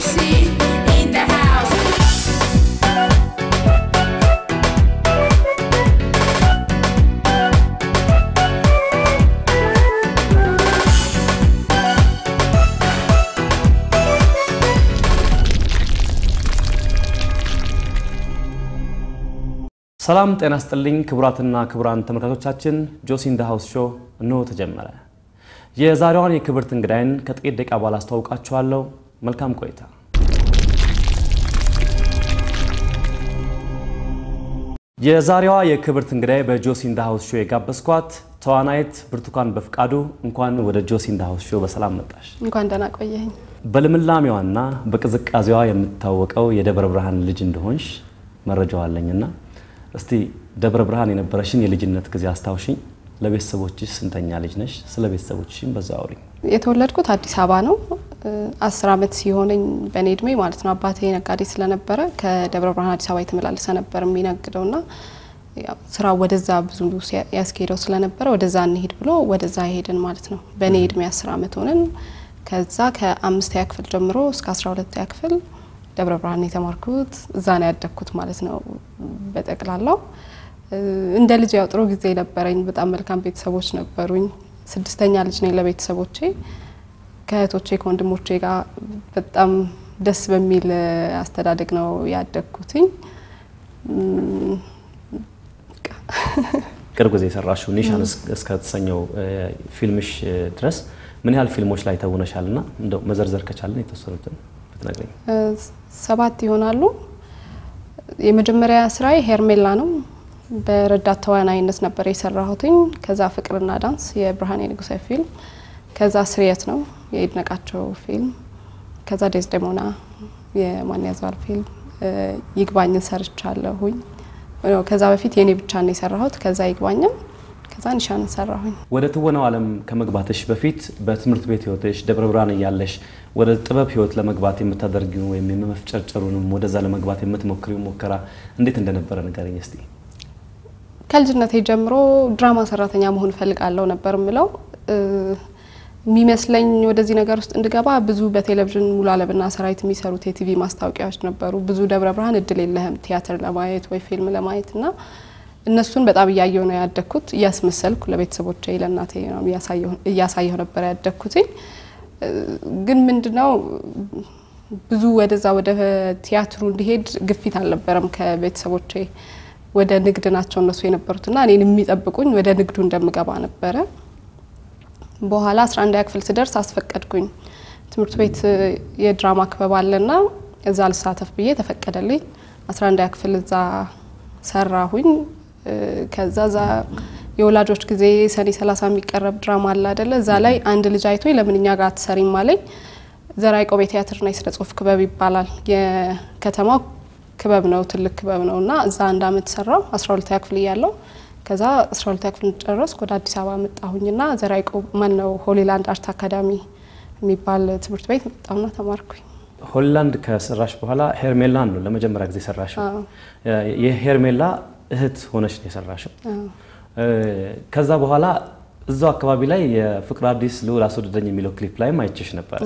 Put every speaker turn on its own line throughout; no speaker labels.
Josie in the house.
ሰላም ጤና ስጥልኝ ክቡራትና ክቡራን ተመልካቾቻችን ጆሲ ኢን ዘ ሃውስ ሾው እንሆ ተጀመረ። የዛሬዋን የክብርት እንግዳይን ከጥቂት ደቂቃ በኋላ አስተዋውቃችኋለሁ። መልካም ቆይታ። የዛሬዋ የክብርት እንግዳይ በጆሲ ኢን ዘ ሃውስ ሾው የጋበዝኳት ተዋናይት ብርቱካን በፍቃዱ እንኳን ወደ ጆሲ ኢን ዘ ሃውስ ሾው በሰላም መጣሽ።
እንኳን ደህና ቆየኝ።
በልምላሜዋና በቅዝቃዜዋ የምትታወቀው የደብረ ብርሃን ልጅ እንደሆንሽ መረጃው አለኝና እስቲ ደብረ ብርሃን የነበረሽን የልጅነት ጊዜ አስታውሽኝ። ለቤተሰቦችሽ ስንተኛ ልጅ ነሽ? ስለ ቤተሰቦችሽም በዛ አውሪኝ።
የተወለድኩት አዲስ አበባ ነው። አስር ዓመት ሲሆነኝ በእኔ እድሜ ማለት ነው። አባቴ ነጋዴ ስለነበረ ከደብረ ብርሃን አዲስ አበባ የተመላለሰ ነበር የሚነግደው ና ስራ ወደዛ ብዙ ያስኬደው ስለነበረ ወደዛ እንሄድ ብሎ ወደዛ ሄድን ማለት ነው። በእኔ እድሜ አስር ዓመት ሆነን ከዛ ከአምስተኛ ክፍል ጀምሮ እስከ አስራ ሁለተኛ ክፍል ደብረ ብርሃን የተማርኩት እዛ ነው ያደግኩት ማለት ነው። በጠቅላላው እንደ ልጅ ያው ጥሩ ጊዜ ነበረኝ። በጣም መልካም ቤተሰቦች ነበሩኝ። ስድስተኛ ልጅ ነኝ ለቤተሰቦቼ ከእህቶቼ ከወንድሞቼ ጋር በጣም ደስ በሚል አስተዳደግ ነው ያደግኩትኝ።
ቅርብ ጊዜ የሰራሽው ኒሻን እስከተሰኘው ፊልምሽ ድረስ ምን ያህል ፊልሞች ላይ ተውነሻል? ና እንደው መዘርዘር ከቻለን የተወሰኑትን ብትነግረኝ።
ሰባት ይሆናሉ። የመጀመሪያ ስራዬ ሄርሜላ ነው። በረዳት ተዋናይነት ነበር የሰራሁትኝ። ከዛ ፍቅርና ዳንስ የብርሃኔ ንጉሴ ፊልም፣ ከዛ ስርየት ነው የይድነቃቸው ፊልም፣ ከዛ ዴዝዴሞና የማን ያዘዋል ፊልም፣ ይግባኝን ሰርቻለሁኝ። ከዛ በፊት የኔ ብቻ ነው የሰራሁት። ከዛ ይግባኝም ከዛ ኒሻንን ሰራሁኝ።
ወደ ትወናው ዓለም ከመግባትሽ በፊት በትምህርት ቤት ህይወትሽ ደብረ ብርሃን እያለሽ ወደ ጥበብ ህይወት ለመግባት የምታደርጊው ወይም የመፍጨርጨሩንም ወደዛ ለመግባት የምትሞክሪው ሙከራ እንዴት እንደነበረ ንገረኝ እስቲ።
ከልጅነቴ ጀምሮ ድራማ ሰራተኛ መሆን እፈልጋለሁ ነበር ምለው የሚመስለኝ ወደዚህ ነገር ውስጥ እንድገባ ብዙ በቴሌቪዥን ሙሉ አለምና ሰራዊት የሚሰሩት የቲቪ ማስታወቂያዎች ነበሩ። ብዙ ደብረ ብርሃን እድል የለህም ቲያትር ለማየት ወይ ፊልም ለማየት እና እነሱን በጣም እያየሁ ነው ያደግኩት። እያስመሰልኩ ለቤተሰቦቼ ለእናቴ ነው እያሳየሁ ነበር ያደግኩትኝ። ግን ምንድነው ብዙ ወደዛ ወደ ቲያትሩ እንዲሄድ ግፊት አልነበረም ከቤተሰቦቼ። ወደ ንግድ ናቸው እነሱ የነበሩትና እኔን የሚጠብቁኝ ወደ ንግዱ እንደምገባ ነበረ። በኋላ 11 ክፍል ስደርስ አስፈቀድኩኝ። ትምህርት ቤት የድራማ ክበብ አለና እዛ ልሳተፍ ብዬ ተፈቀደልኝ። 11 ክፍል እዛ ሰራሁኝ። ከዛ ዛ የወላጆች ጊዜ ሰኔ 30 የሚቀረብ ድራማ አለ አይደለ? እዛ ላይ አንድ ልጅ አይቶ ለምን እኛ ጋር አትሰሪም አለኝ። ዘርዓ ያዕቆብ የቲያትርና የስነ ጽሁፍ ክበብ ይባላል። የከተማው ክበብ ነው፣ ትልቅ ክበብ ነው እና እዛ አንድ አመት ሰራው 12ኛ ክፍል እያለሁ ከዛ 12ኛ ክፍል ጨረስኩ ወደ አዲስ አበባ መጣሁኝና ዘርዓ ያዕቆብ ማን ነው ሆሊላንድ አርት አካዳሚ የሚባል ትምህርት ቤት መጣሁና ተማርኩኝ።
ሆሊላንድ ከሰራሽ በኋላ ሄርሜላን ነው ለመጀመሪያ ጊዜ ሰራሽው። የሄርሜላ እህት ሆነሽ ነው የሰራሽው። ከዛ በኋላ እዛው አካባቢ ላይ የፍቅር አዲስ ልዑል አስወደደኝ የሚለው ክሊፕ ላይም አይችሽ ነበር።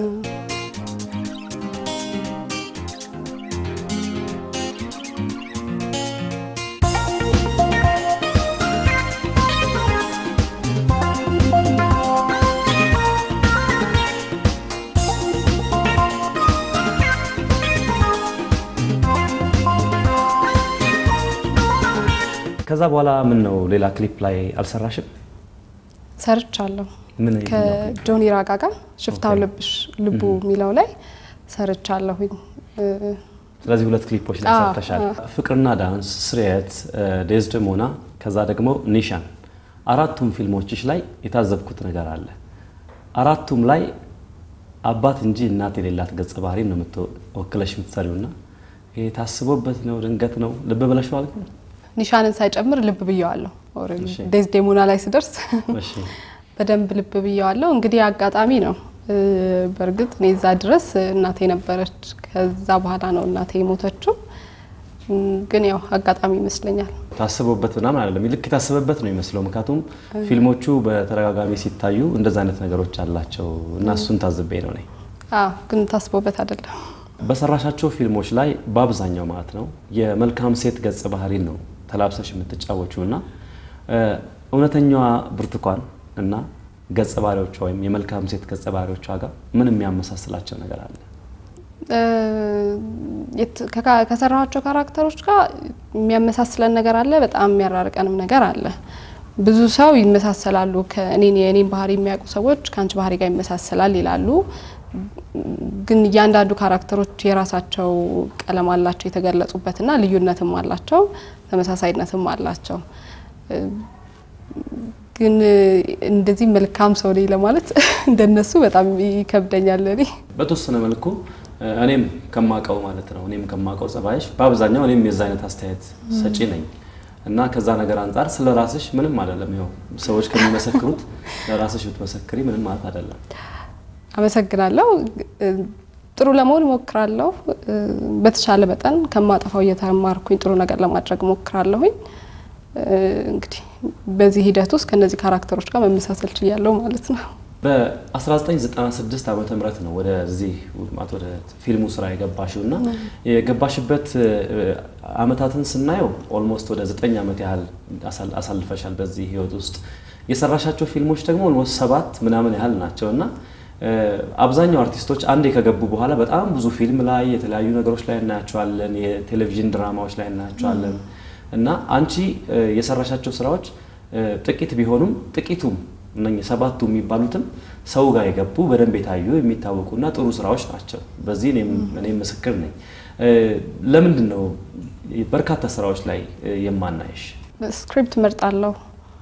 ከዛ በኋላ ምን ነው ሌላ ክሊፕ ላይ አልሰራሽም?
ሰርቻለሁ።
ምን
ከጆኒ ራጋ ጋር ሽፍታው ልብሽ ልቡ የሚለው ላይ ሰርቻለሁኝ።
ስለዚህ ሁለት ክሊፖች ላይ ሰርተሻል። ፍቅርና ዳንስ፣ ስርየት፣ ዴዝደሞና ከዛ ደግሞ ኒሻን አራቱም ፊልሞችሽ ላይ የታዘብኩት ነገር አለ። አራቱም ላይ አባት እንጂ እናት የሌላት ገጸ ባህሪ ነው የምትወክለሽ የምትሰሪውና ይሄ ታስቦበት ነው ድንገት ነው ልብ ብለሽ ማለት ነው?
ኒሻንን ሳይጨምር ልብ ብየዋለሁ። ዴዝዴሞና ላይ ስደርስ
እሺ
በደንብ ልብ ብየዋለሁ። እንግዲህ አጋጣሚ ነው። በእርግጥ እኔ እዛ ድረስ እናቴ ነበረች። ከዛ በኋላ ነው እናቴ የሞተችው። ግን ያው አጋጣሚ ይመስለኛል።
ታስቦበት ምናምን አይደለም፣ ልክ የታሰበበት ነው የሚመስለው። ምክንያቱም ፊልሞቹ በተደጋጋሚ ሲታዩ እንደዛ አይነት ነገሮች አላቸው እና እሱን ታዝቤ ነው እኔ።
አዎ፣ ግን ታስቦበት አይደለም።
በሰራሻቸው ፊልሞች ላይ በአብዛኛው ማለት ነው የመልካም ሴት ገጸ ባህሪን ነው ተላብሰሽ የምትጫወችው እና እውነተኛዋ ብርቱካን እና ገጸ ባህሪዎቿ ወይም የመልካም ሴት ገጸ ባህሪዎቿ ጋር ምን የሚያመሳስላቸው ነገር አለ?
ከሰራኋቸው ካራክተሮች ጋር የሚያመሳስለን ነገር አለ፣ በጣም የሚያራርቀንም ነገር አለ። ብዙ ሰው ይመሳሰላሉ። ከእኔን የእኔን ባህሪ የሚያውቁ ሰዎች ከአንቺ ባህሪ ጋር ይመሳሰላል ይላሉ። ግን እያንዳንዱ ካራክተሮች የራሳቸው ቀለም አላቸው የተገለጹበትና ልዩነትም አላቸው፣ ተመሳሳይነትም አላቸው። ግን እንደዚህ መልካም ሰው ነኝ ለማለት እንደነሱ በጣም ይከብደኛል። እኔ
በተወሰነ መልኩ እኔም ከማቀው ማለት ነው እኔም ከማቀው ጸባይሽ በአብዛኛው እኔም የዛ አይነት አስተያየት ሰጪ ነኝ እና ከዛ ነገር አንጻር ስለ ራስሽ ምንም አይደለም። ይኸው ሰዎች ከሚመሰክሩት ለራስሽ ብትመሰክሪ ምንም ማለት አይደለም።
አመሰግናለሁ። ጥሩ ለመሆን እሞክራለሁ። በተቻለ መጠን ከማጠፋው እየተማርኩኝ ጥሩ ነገር ለማድረግ እሞክራለሁኝ። እንግዲህ በዚህ ሂደት ውስጥ ከነዚህ ካራክተሮች ጋር መመሳሰል ችያለሁ ማለት ነው።
በ1996 ዓመተ ምህረት ነው ወደዚህ ማለት ወደ ፊልሙ ስራ የገባሽው እና የገባሽበት አመታትን ስናየው ኦልሞስት ወደ 9 ዓመት ያህል አሳልፈሻል በዚህ ህይወት ውስጥ የሰራሻቸው ፊልሞች ደግሞ ኦልሞስት ሰባት ምናምን ያህል ናቸው እና አብዛኛው አርቲስቶች አንዴ ከገቡ በኋላ በጣም ብዙ ፊልም ላይ የተለያዩ ነገሮች ላይ እናያቸዋለን፣ የቴሌቪዥን ድራማዎች ላይ እናያቸዋለን እና አንቺ የሰራሻቸው ስራዎች ጥቂት ቢሆኑም ጥቂቱም እነኚህ ሰባቱ የሚባሉትም ሰው ጋር የገቡ በደንብ የታዩ የሚታወቁና ጥሩ ስራዎች ናቸው። በዚህ እኔም ምስክር ነኝ። ለምንድን ነው በርካታ ስራዎች ላይ የማናይሽ?
ስክሪፕት እመርጣለሁ።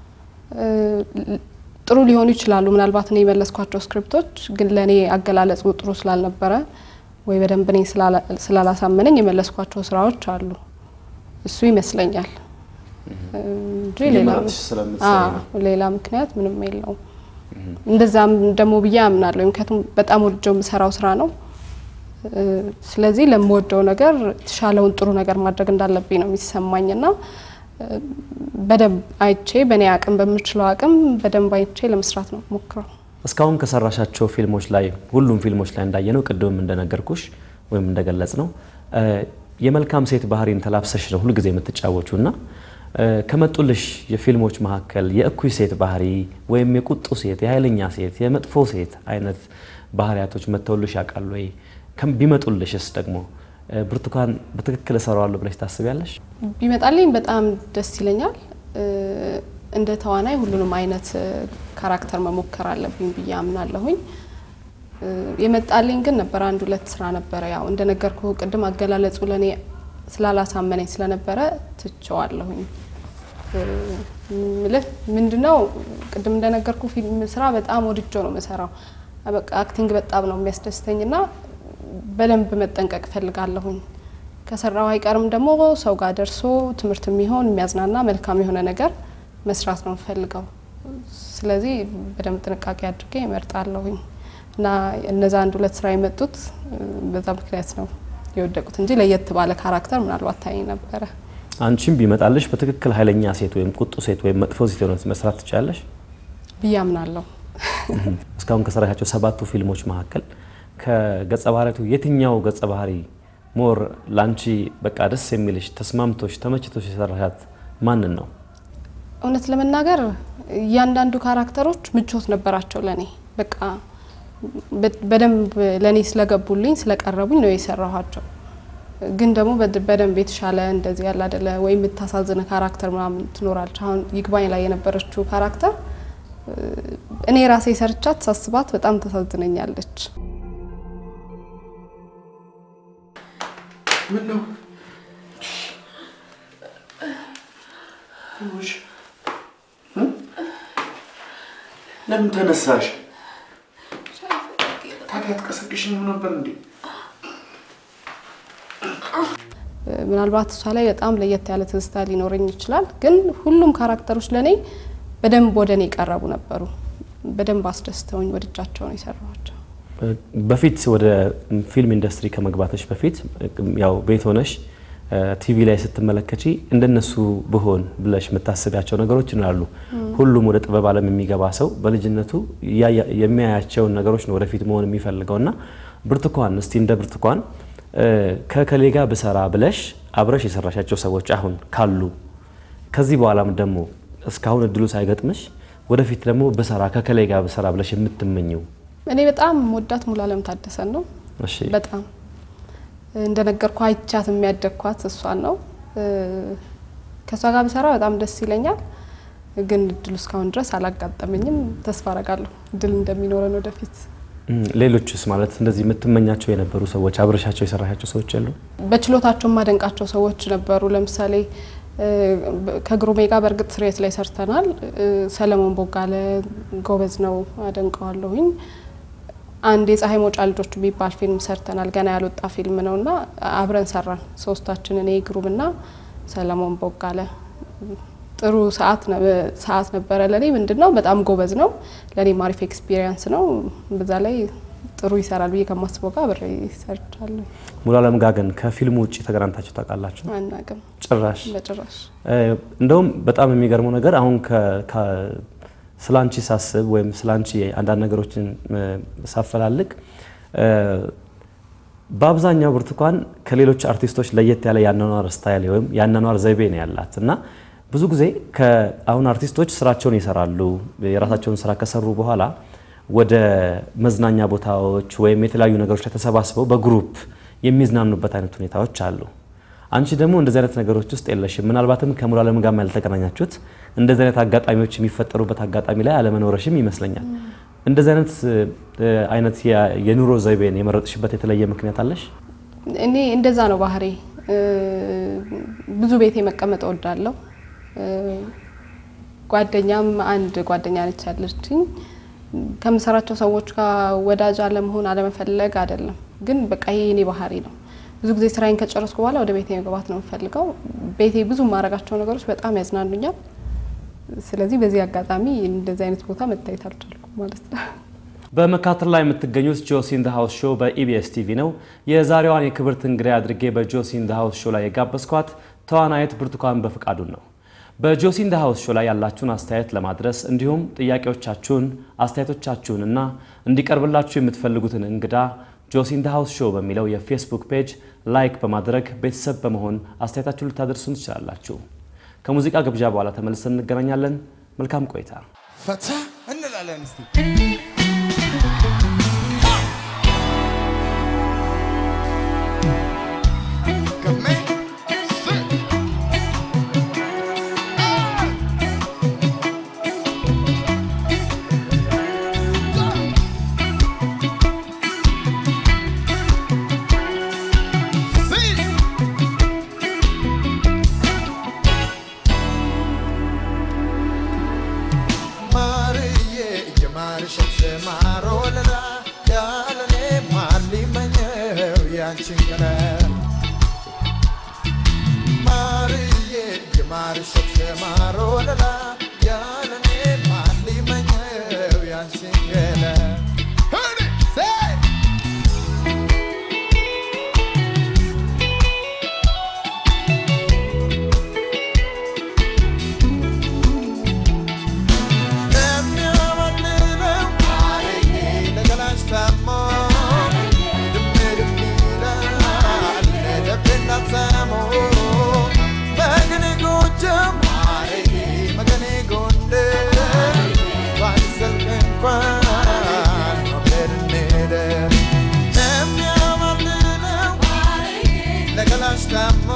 ጥሩ ሊሆኑ ይችላሉ። ምናልባት እኔ የመለስኳቸው ስክሪፕቶች ግን ለእኔ አገላለጹ ጥሩ ስላልነበረ ወይ በደንብ እኔ ስላላሳመነኝ የመለስኳቸው ስራዎች አሉ። እሱ ይመስለኛል እንጂ ሌላ ምክንያት ምንም የለውም። እንደዛም ደግሞ ብዬ አምናለሁ። ምክንያቱም በጣም ወድጀው የምሰራው ስራ ነው። ስለዚህ ለምወደው ነገር የተሻለውን ጥሩ ነገር ማድረግ እንዳለብኝ ነው የሚሰማኝ እና በደንብ አይቼ በእኔ አቅም በምችለው አቅም በደንብ አይቼ ለመስራት ነው ሞክረው።
እስካሁን ከሰራሻቸው ፊልሞች ላይ ሁሉም ፊልሞች ላይ እንዳየነው ቅድምም እንደነገርኩሽ ወይም እንደገለጽ ነው የመልካም ሴት ባህሪን ተላብሰሽ ነው ሁልጊዜ የምትጫወቹ እና ከመጡልሽ የፊልሞች መካከል የእኩይ ሴት ባህሪ ወይም የቁጡ ሴት፣ የኃይለኛ ሴት፣ የመጥፎ ሴት አይነት ባህሪያቶች መጥተውልሽ ያውቃሉ ወይ? ቢመጡልሽስ ደግሞ ብርቱካን በትክክል እሰራዋለሁ ብለሽ ታስቢያለሽ?
ቢመጣልኝ በጣም ደስ ይለኛል። እንደ ተዋናይ ሁሉንም አይነት ካራክተር መሞከር አለብኝ ብዬ አምናለሁኝ። የመጣልኝ ግን ነበር አንድ ሁለት ስራ ነበረ። ያው እንደነገርኩ ቅድም አገላለጹ ለእኔ ስላላሳመነኝ ስለነበረ ትቸዋለሁኝ። ምልህ ምንድነው ቅድም እንደነገርኩ ፊልም ስራ በጣም ወድጆ ነው የምሰራው። በቃ አክቲንግ በጣም ነው የሚያስደስተኝ እና በደንብ መጠንቀቅ እፈልጋለሁኝ። ከሰራው አይቀርም ደግሞ ሰው ጋር ደርሶ ትምህርት የሚሆን የሚያዝናና መልካም የሆነ ነገር መስራት ነው የምፈልገው። ስለዚህ በደንብ ጥንቃቄ አድርጌ እመርጣለሁኝ እና እነዛ አንድ ሁለት ስራ የመጡት በዛ ምክንያት ነው የወደቁት እንጂ ለየት ባለ ካራክተር ምናልባት ታይ ነበረ።
አንቺም ቢመጣልሽ በትክክል ኃይለኛ ሴት ወይም ቁጡ ሴት ወይም መጥፎ ሴት የሆነ መስራት ትችላለሽ
ብዬ አምናለሁ።
እስካሁን ከሰራሻቸው ሰባቱ ፊልሞች መካከል ከገጸ ባህሪያቱ የትኛው ገጸ ባህሪ ሞር ላንቺ በቃ ደስ የሚልሽ ተስማምቶሽ ተመችቶሽ የሰራሻት ማንን ነው?
እውነት ለመናገር እያንዳንዱ ካራክተሮች ምቾት ነበራቸው ለኔ በቃ በደንብ ለእኔ ስለገቡልኝ ስለቀረቡኝ ነው የሰራኋቸው። ግን ደግሞ በደንብ የተሻለ እንደዚህ ያለ አይደለ ወይ የምታሳዝነ ካራክተር ምናምን ትኖራለች። አሁን ይግባኝ ላይ የነበረችው ካራክተር እኔ ራሴ ሰርቻት ሳስባት በጣም ታሳዝነኛለች።
ምን ነው ለምን ተነሳሽ? ታዲያ አትቀሰቅሽኝም ነበር እንዴ?
ምናልባት እሷ ላይ በጣም ለየት ያለ ትዝታ ሊኖረኝ ይችላል። ግን ሁሉም ካራክተሮች ለእኔ በደንብ ወደ እኔ የቀረቡ ነበሩ። በደንብ አስደስተውኝ ወድጃቸው ነው የሰራኋቸው።
በፊት ወደ ፊልም ኢንዱስትሪ ከመግባቶች በፊት ያው ቤት ሆነሽ ቲቪ ላይ ስትመለከቺ እንደነሱ ብሆን ብለሽ የምታስቢያቸው ነገሮች ይኖራሉ። ሁሉም ወደ ጥበብ ዓለም የሚገባ ሰው በልጅነቱ የሚያያቸውን ነገሮች ነው ወደፊት መሆን የሚፈልገው እና ብርቱካን እስቲ እንደ ብርቱካን ከከሌ ጋር ብሰራ ብለሽ አብረሽ የሰራሻቸው ሰዎች አሁን ካሉ ከዚህ በኋላም ደግሞ እስካሁን እድሉ ሳይገጥምሽ ወደፊት ደግሞ ብሰራ ከከሌ ጋር ብሰራ ብለሽ የምትመኘው?
እኔ በጣም ወዳት ሙሉዓለም ታደሰን ነው።
እሺ
በጣም እንደነገርኩ አይቻት የሚያደግኳት እሷን ነው። ከእሷ ጋር ብሰራ በጣም ደስ ይለኛል። ግን እድሉ እስካሁን ድረስ አላጋጠመኝም። ተስፋ አረጋለሁ እድል እንደሚኖረን ወደፊት።
እም፣ ሌሎችስ ማለት እንደዚህ የምትመኛቸው የነበሩ ሰዎች አብረሻቸው የሰራሻቸው ሰዎች አሉ?
በችሎታቸው የማደንቃቸው ሰዎች ነበሩ። ለምሳሌ እ፣ ከግሩሜ ጋር በእርግጥ ስርየት ላይ ሰርተናል። እ፣ ሰለሞን ቦጋለ ጎበዝ ነው፣ አደንቀዋለሁኝ። አንድ የፀሐይ መውጫ ልጆች የሚባል ፊልም ሰርተናል። ገና ያልወጣ ፊልም ነው እና አብረን ሰራን ሶስታችን፣ እኔ ግሩምና ሰለሞን ቦጋለ። ጥሩ ሰዓት ነ- ሰዓት ነበረ። ለእኔ ምንድን ነው በጣም ጎበዝ ነው። ለእኔም አሪፍ ኤክስፒሪየንስ ነው። በዛ ላይ ጥሩ ይሰራል ብዬ ከማስበው ጋር አብሬ ሰርቻለሁ።
ሙሉዓለም ጋር ግን ከፊልሙ ውጭ ተገናኝታችሁ ታውቃላችሁ?
አናቅም
ጭራሽ
በጭራሽ።
እ፣ እንደውም በጣም የሚገርመው ነገር አሁን ከ- ከ- ስላንቺ ሳስብ ወይም ስላንቺ አንዳንድ ነገሮችን እ፣ ሳፈላልግ እ፣ በአብዛኛው ብርቱካን ከሌሎች አርቲስቶች ለየት ያለ የአኗኗር ስታይል ወይም የአኗኗር ዘይቤ ነው ያላት እና ብዙ ጊዜ አሁን አርቲስቶች ስራቸውን ይሰራሉ። የራሳቸውን ስራ ከሰሩ በኋላ ወደ መዝናኛ ቦታዎች ወይም የተለያዩ ነገሮች ላይ ተሰባስበው በግሩፕ የሚዝናኑበት አይነት ሁኔታዎች አሉ። አንቺ ደግሞ እንደዚህ አይነት ነገሮች ውስጥ የለሽም። ምናልባትም ከሙሉዓለም ጋር ያልተገናኛችሁት እንደዚህ አይነት አጋጣሚዎች የሚፈጠሩበት አጋጣሚ ላይ አለመኖረሽም ይመስለኛል። እንደዚህ አይነት እ፣ አይነት የ- የኑሮ ዘይቤን የመረጥሽበት የተለየ ምክንያት አለሽ?
እኔ እንደዛ ነው ባህሪ። ብዙ ቤቴ መቀመጥ እወዳለሁ። እ፣ ጓደኛም አንድ ጓደኛ ነች ያለችኝ። ከምሰራቸው ሰዎች ጋር ወዳጅ አለመሆን አለመፈለግ አይደለም፣ ግን በቃ ይሄ የኔ ባህሪ ነው። ብዙ ጊዜ ስራዬን ከጨረስኩ በኋላ ወደ ቤቴ መግባት ነው የምፈልገው። ቤቴ ብዙ የማደርጋቸው ነገሮች በጣም ያዝናኑኛል። ስለዚህ በዚህ አጋጣሚ እንደዚህ አይነት ቦታ መታየት አልቻልኩም ማለት ነው።
በመካተል ላይ የምትገኙት ጆሲ ኢን ዘ ሃውስ ሾው በኢቢኤስ ቲቪ ነው። የዛሬዋን የክብርት እንግዳ አድርጌ በጆሲ ኢን ዘ ሃውስ ሾው ላይ የጋበዝኳት ተዋናይት ብርቱካን በፍቃዱን ነው። በጆሲ ኢን ዘ ሃውስ ሾው ላይ ያላችሁን አስተያየት ለማድረስ እንዲሁም ጥያቄዎቻችሁን፣ አስተያየቶቻችሁን እና እንዲቀርብላችሁ የምትፈልጉትን እንግዳ ጆሲ ኢን ዘ ሃውስ ሾው በሚለው የፌስቡክ ፔጅ ላይክ በማድረግ ቤተሰብ በመሆን አስተያየታችሁን ልታደርሱን ትችላላችሁ። ከሙዚቃ ግብዣ በኋላ ተመልሰን እንገናኛለን። መልካም ቆይታ።
ፈታ እንላለን እስቲ ማርዬ የማርሸት ማሮለላ ያለኔ ማን ሊመኘው ያንቺን ቀለም ማርዬ የማርሸት ማሮለላ ያለኔ ማን ሊመኘው ያንቺን ቀለም ሆኔ ሴይ የሚያማልለው ለገላሽ ታሞ ድምድም ይላል ልቤና ታሞ መገኔ ጎጃም መገኔ ጎንደር ባይዘልቅ እንኳን ሞገድ እንሄደር የሚያማልለው ለገላሽ ታሞ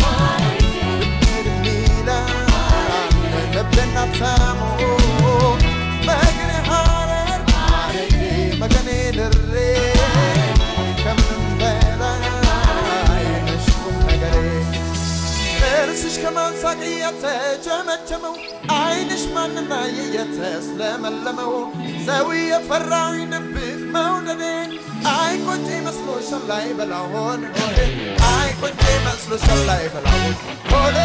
ድምድም ይላል ልቤና ታሞ መገኔ ሐረር መገኔ ድሬ ከምንም በላይ ነሽ ቁም ነገሬ ጥርስሽ ከማንሳቅ እየተጨመጨመው ዓይንሽ ማንና እየተስለመለመው ሰው የፈራዊ ድብቅ መውደዴ አይቆጬ መስሎሻል ላይ በላሆን ሆዴ አይቆጬ መስሎሻል ላይ በላሆን ሆዴ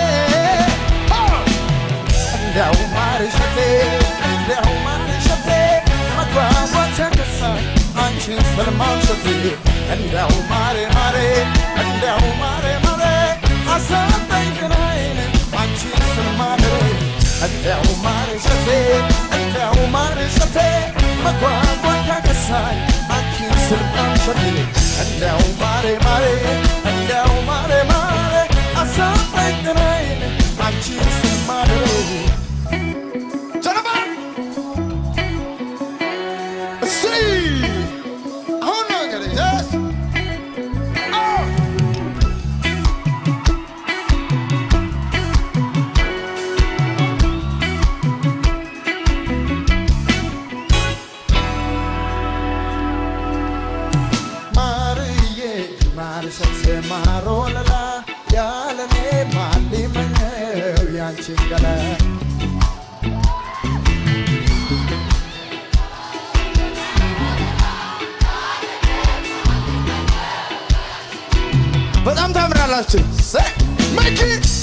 እንዲያው ማርሸቴ እንዲያው ማርሸቴ መግባባት ተከሳይ አንቺን ስለማምሸቴ እንዲያው ማሬ ማሬ እንዲያው ማሬ ማሬ አሳበኝ ገናዬን አንቺን ስለማደሬ እንዲያው ማርሸቴ እንዲያው ማርሸቴ መግባባት ተከሳይ አንቺን ስለማምሸቴ እንዲያው ማሬ ማሬ እንደው ማሬ ማሬ አሳጣኝ ጤናዬን አንቺን ስማደር ጀነባ እስሪ አሁን ነው እንግዲህ ደስ አዎ ማርዬ ማርሸት ማሮለላ ያለኔ ማን ሊመኘው ያንቺን ገላ በጣም ታምራላችሁ መኪ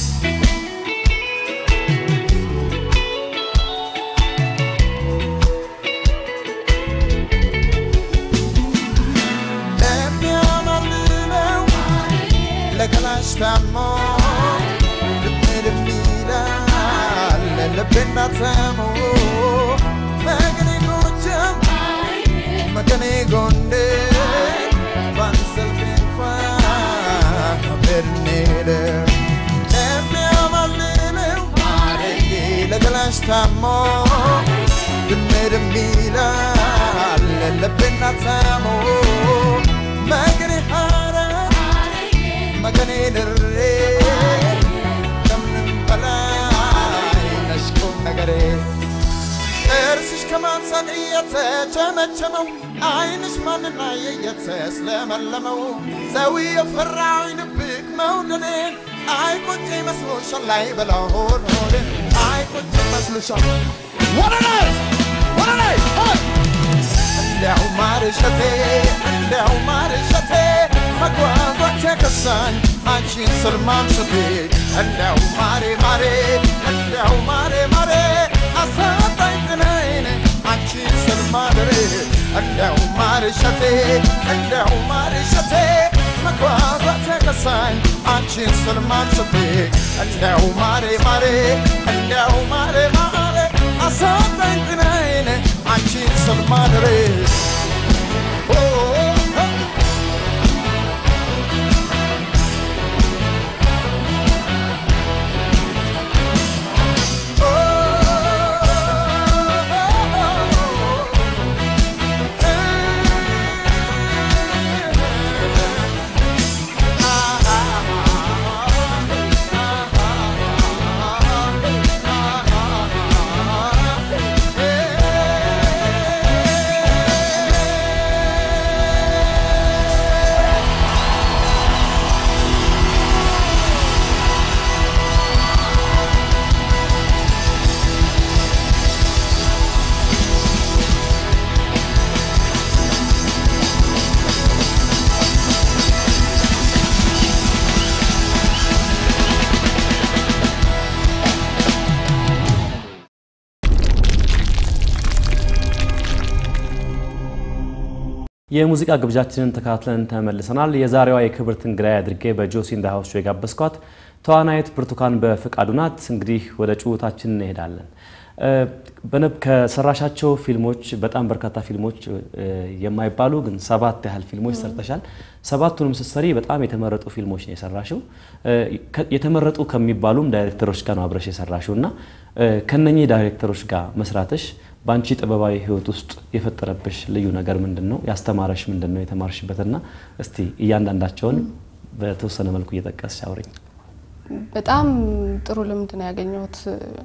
የሚያማልለው ለገላሽ ታሞ ልምድም ይላል ልቤና ተሞ መገኔ ጎጃም መገኔ ጎንደር ባንሰልፍ እንኳን ብንሄደር የሚያማልለው ማረጌ ለገላሽ ታሞ ድምድም ይላል ልቤና ተሞ መገኔ ሐረር መገኔ ድሬ ከምንም በላይ ነሽ ቁም ነገሬ ጥርስሽ ከማንሳት እየተቸመቸመው ዓይንሽ ማንና እየተስለመለመው ሰው የፈራኝ ድብቅ መውደዴን አይቆጭ መስሎሻል ላይ በላሆን ሆዴን አይቆጭ መስሎሻል ወደ ላይ ወደ ላይ ሆይ እንዲያው ማርሸቴ እንዲያው ማርሸቴ መጓጓት ከሳኝ አንቺን ስል ማምሸቴ እንዲያው ማሬ ማሬ እንዲያው ማሬ ማሬ አሳጣኝ ጤናዬን አንቺን ስል ማደሬ እንዲያው ማርሸቴ እንዲያው ማርሸቴ መጓጓት ከሳኝ አንቺን ስል ማምሸቴ እንዲያው ማሬ ማሬ እንዲያው ማሬ ማሬ አሳጣኝ ጤናዬን አንቺን ስል ማደሬ ኦ ኦ
የሙዚቃ ግብዣችንን ተከታትለን ተመልሰናል። የዛሬዋ የክብርት እንግዳይ አድርጌ በጆሲ ኢን ዘ ሃውስ ሾው የጋበዝኳት ተዋናይት ብርቱካን በፍቃዱ ናት። እንግዲህ ወደ ጭውታችን እንሄዳለን። እ፣ በነብ- ከሰራሻቸው ፊልሞች በጣም በርካታ ፊልሞች እ፣ የማይባሉ ግን ሰባት ያህል ፊልሞች ሰርተሻል። ሰባቱንም ስትሰሪ በጣም የተመረጡ ፊልሞች ነው የሰራሽው። እ፣ ከ- የተመረጡ ከሚባሉም ዳይሬክተሮች ጋር ነው አብረሽ የሰራሽው እና እ፣ ከነኚህ ዳይሬክተሮች ጋር መስራትሽ በአንቺ ጥበባዊ ሕይወት ውስጥ የፈጠረብሽ ልዩ ነገር ምንድን ነው? ያስተማረሽ ምንድን ነው? የተማርሽበትና እስቲ እያንዳንዳቸውን በተወሰነ መልኩ እየጠቀስሽ አውሪኝ።
በጣም ጥሩ ልምድ ነው ያገኘሁት።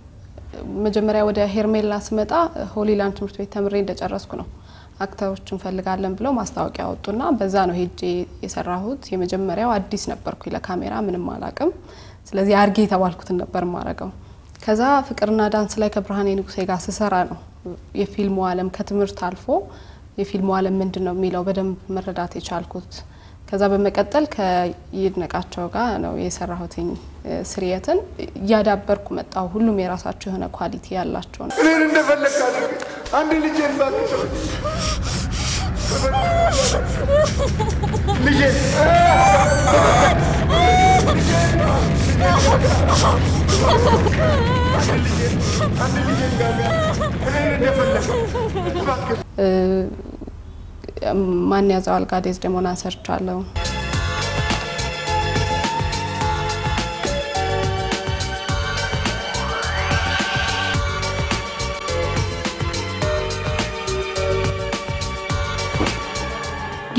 መጀመሪያ ወደ ሄርሜላ ስመጣ ሆሊላንድ ትምህርት ቤት ተምሬ እንደጨረስኩ ነው አክተሮች እንፈልጋለን ብለው ማስታወቂያ ወጡና በዛ ነው ሄጄ የሰራሁት። የመጀመሪያው አዲስ ነበርኩ፣ ለካሜራ ምንም አላቅም። ስለዚህ አርጌ የተባልኩትን ነበር ማረገው። ከዛ ፍቅርና ዳንስ ላይ ከብርሃኔ ንጉሴ ጋር ስሰራ ነው የፊልሙ ዓለም ከትምህርት አልፎ የፊልሙ ዓለም ምንድን ነው የሚለው በደንብ መረዳት የቻልኩት። ከዛ በመቀጠል ከይድነቃቸው ጋር ነው የሰራሁትኝ እ፣ ስርየትን እያዳበርኩ መጣሁ። ሁሉም የራሳቸው የሆነ ኳሊቲ ያላቸው ነው።
እኔን እንደፈለግ አድርግ። አንድ ልጄን ባትቶ ልጄን አንድ ልጄን ጋር እኔን እንደፈለግ እባክህ
እ፣ ማን ያዘው አልጋ ዴዝዴሞናን ሰርቻለሁ።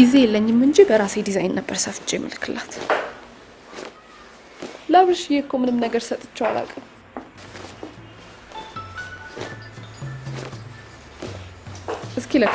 ጊዜ የለኝም እንጂ በራሴ ዲዛይን ነበር ሰፍቼ ምልክላት። ለአብርሽዬ እኮ ምንም ነገር ሰጥቼው አላውቅም። እስኪ ለካ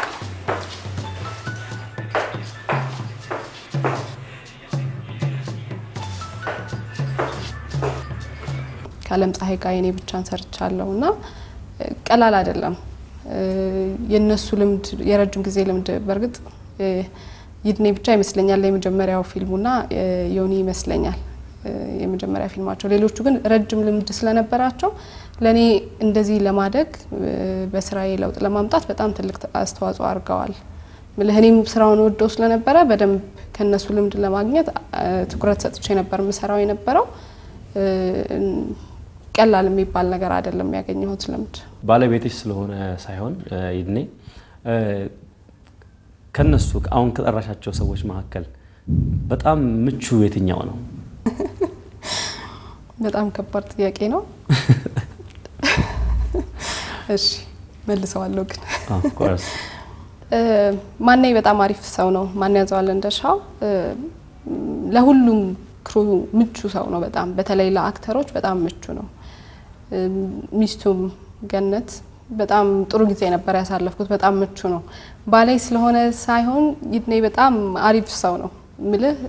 ከአለም ፀሐይ ጋር የኔ ብቻን ሰርቻለሁ እና ቀላል አይደለም። የነሱ ልምድ የረጅም ጊዜ ልምድ በእርግጥ ይድኔ ብቻ ይመስለኛል የመጀመሪያው ፊልሙና ዮኒ ይመስለኛል የመጀመሪያ ፊልማቸው። ሌሎቹ ግን ረጅም ልምድ ስለነበራቸው ለእኔ እንደዚህ ለማደግ በስራዬ ለውጥ ለማምጣት በጣም ትልቅ አስተዋጽኦ አድርገዋል። እኔም ስራውን ወደው ስለነበረ በደንብ ከነሱ ልምድ ለማግኘት ትኩረት ሰጥቼ ነበር የምሰራው የነበረው። ቀላል የሚባል ነገር አይደለም ያገኘሁት ልምድ።
ባለቤትሽ ስለሆነ ሳይሆን ይድኔ ከነሱ አሁን ከጠራሻቸው ሰዎች መካከል በጣም ምቹ የትኛው ነው?
በጣም ከባድ ጥያቄ ነው። እሺ መልሰዋለሁ ግን ማነኝ በጣም አሪፍ ሰው ነው። ማን ያዘዋል እንደሻው ለሁሉም ክሩ ምቹ ሰው ነው። በጣም በተለይ ለአክተሮች በጣም ምቹ ነው። ሚስቱም ገነት በጣም ጥሩ ጊዜ ነበር ያሳለፍኩት። በጣም ምቹ ነው። ባላይ ስለሆነ ሳይሆን ይድኔ በጣም አሪፍ ሰው ነው ምልህ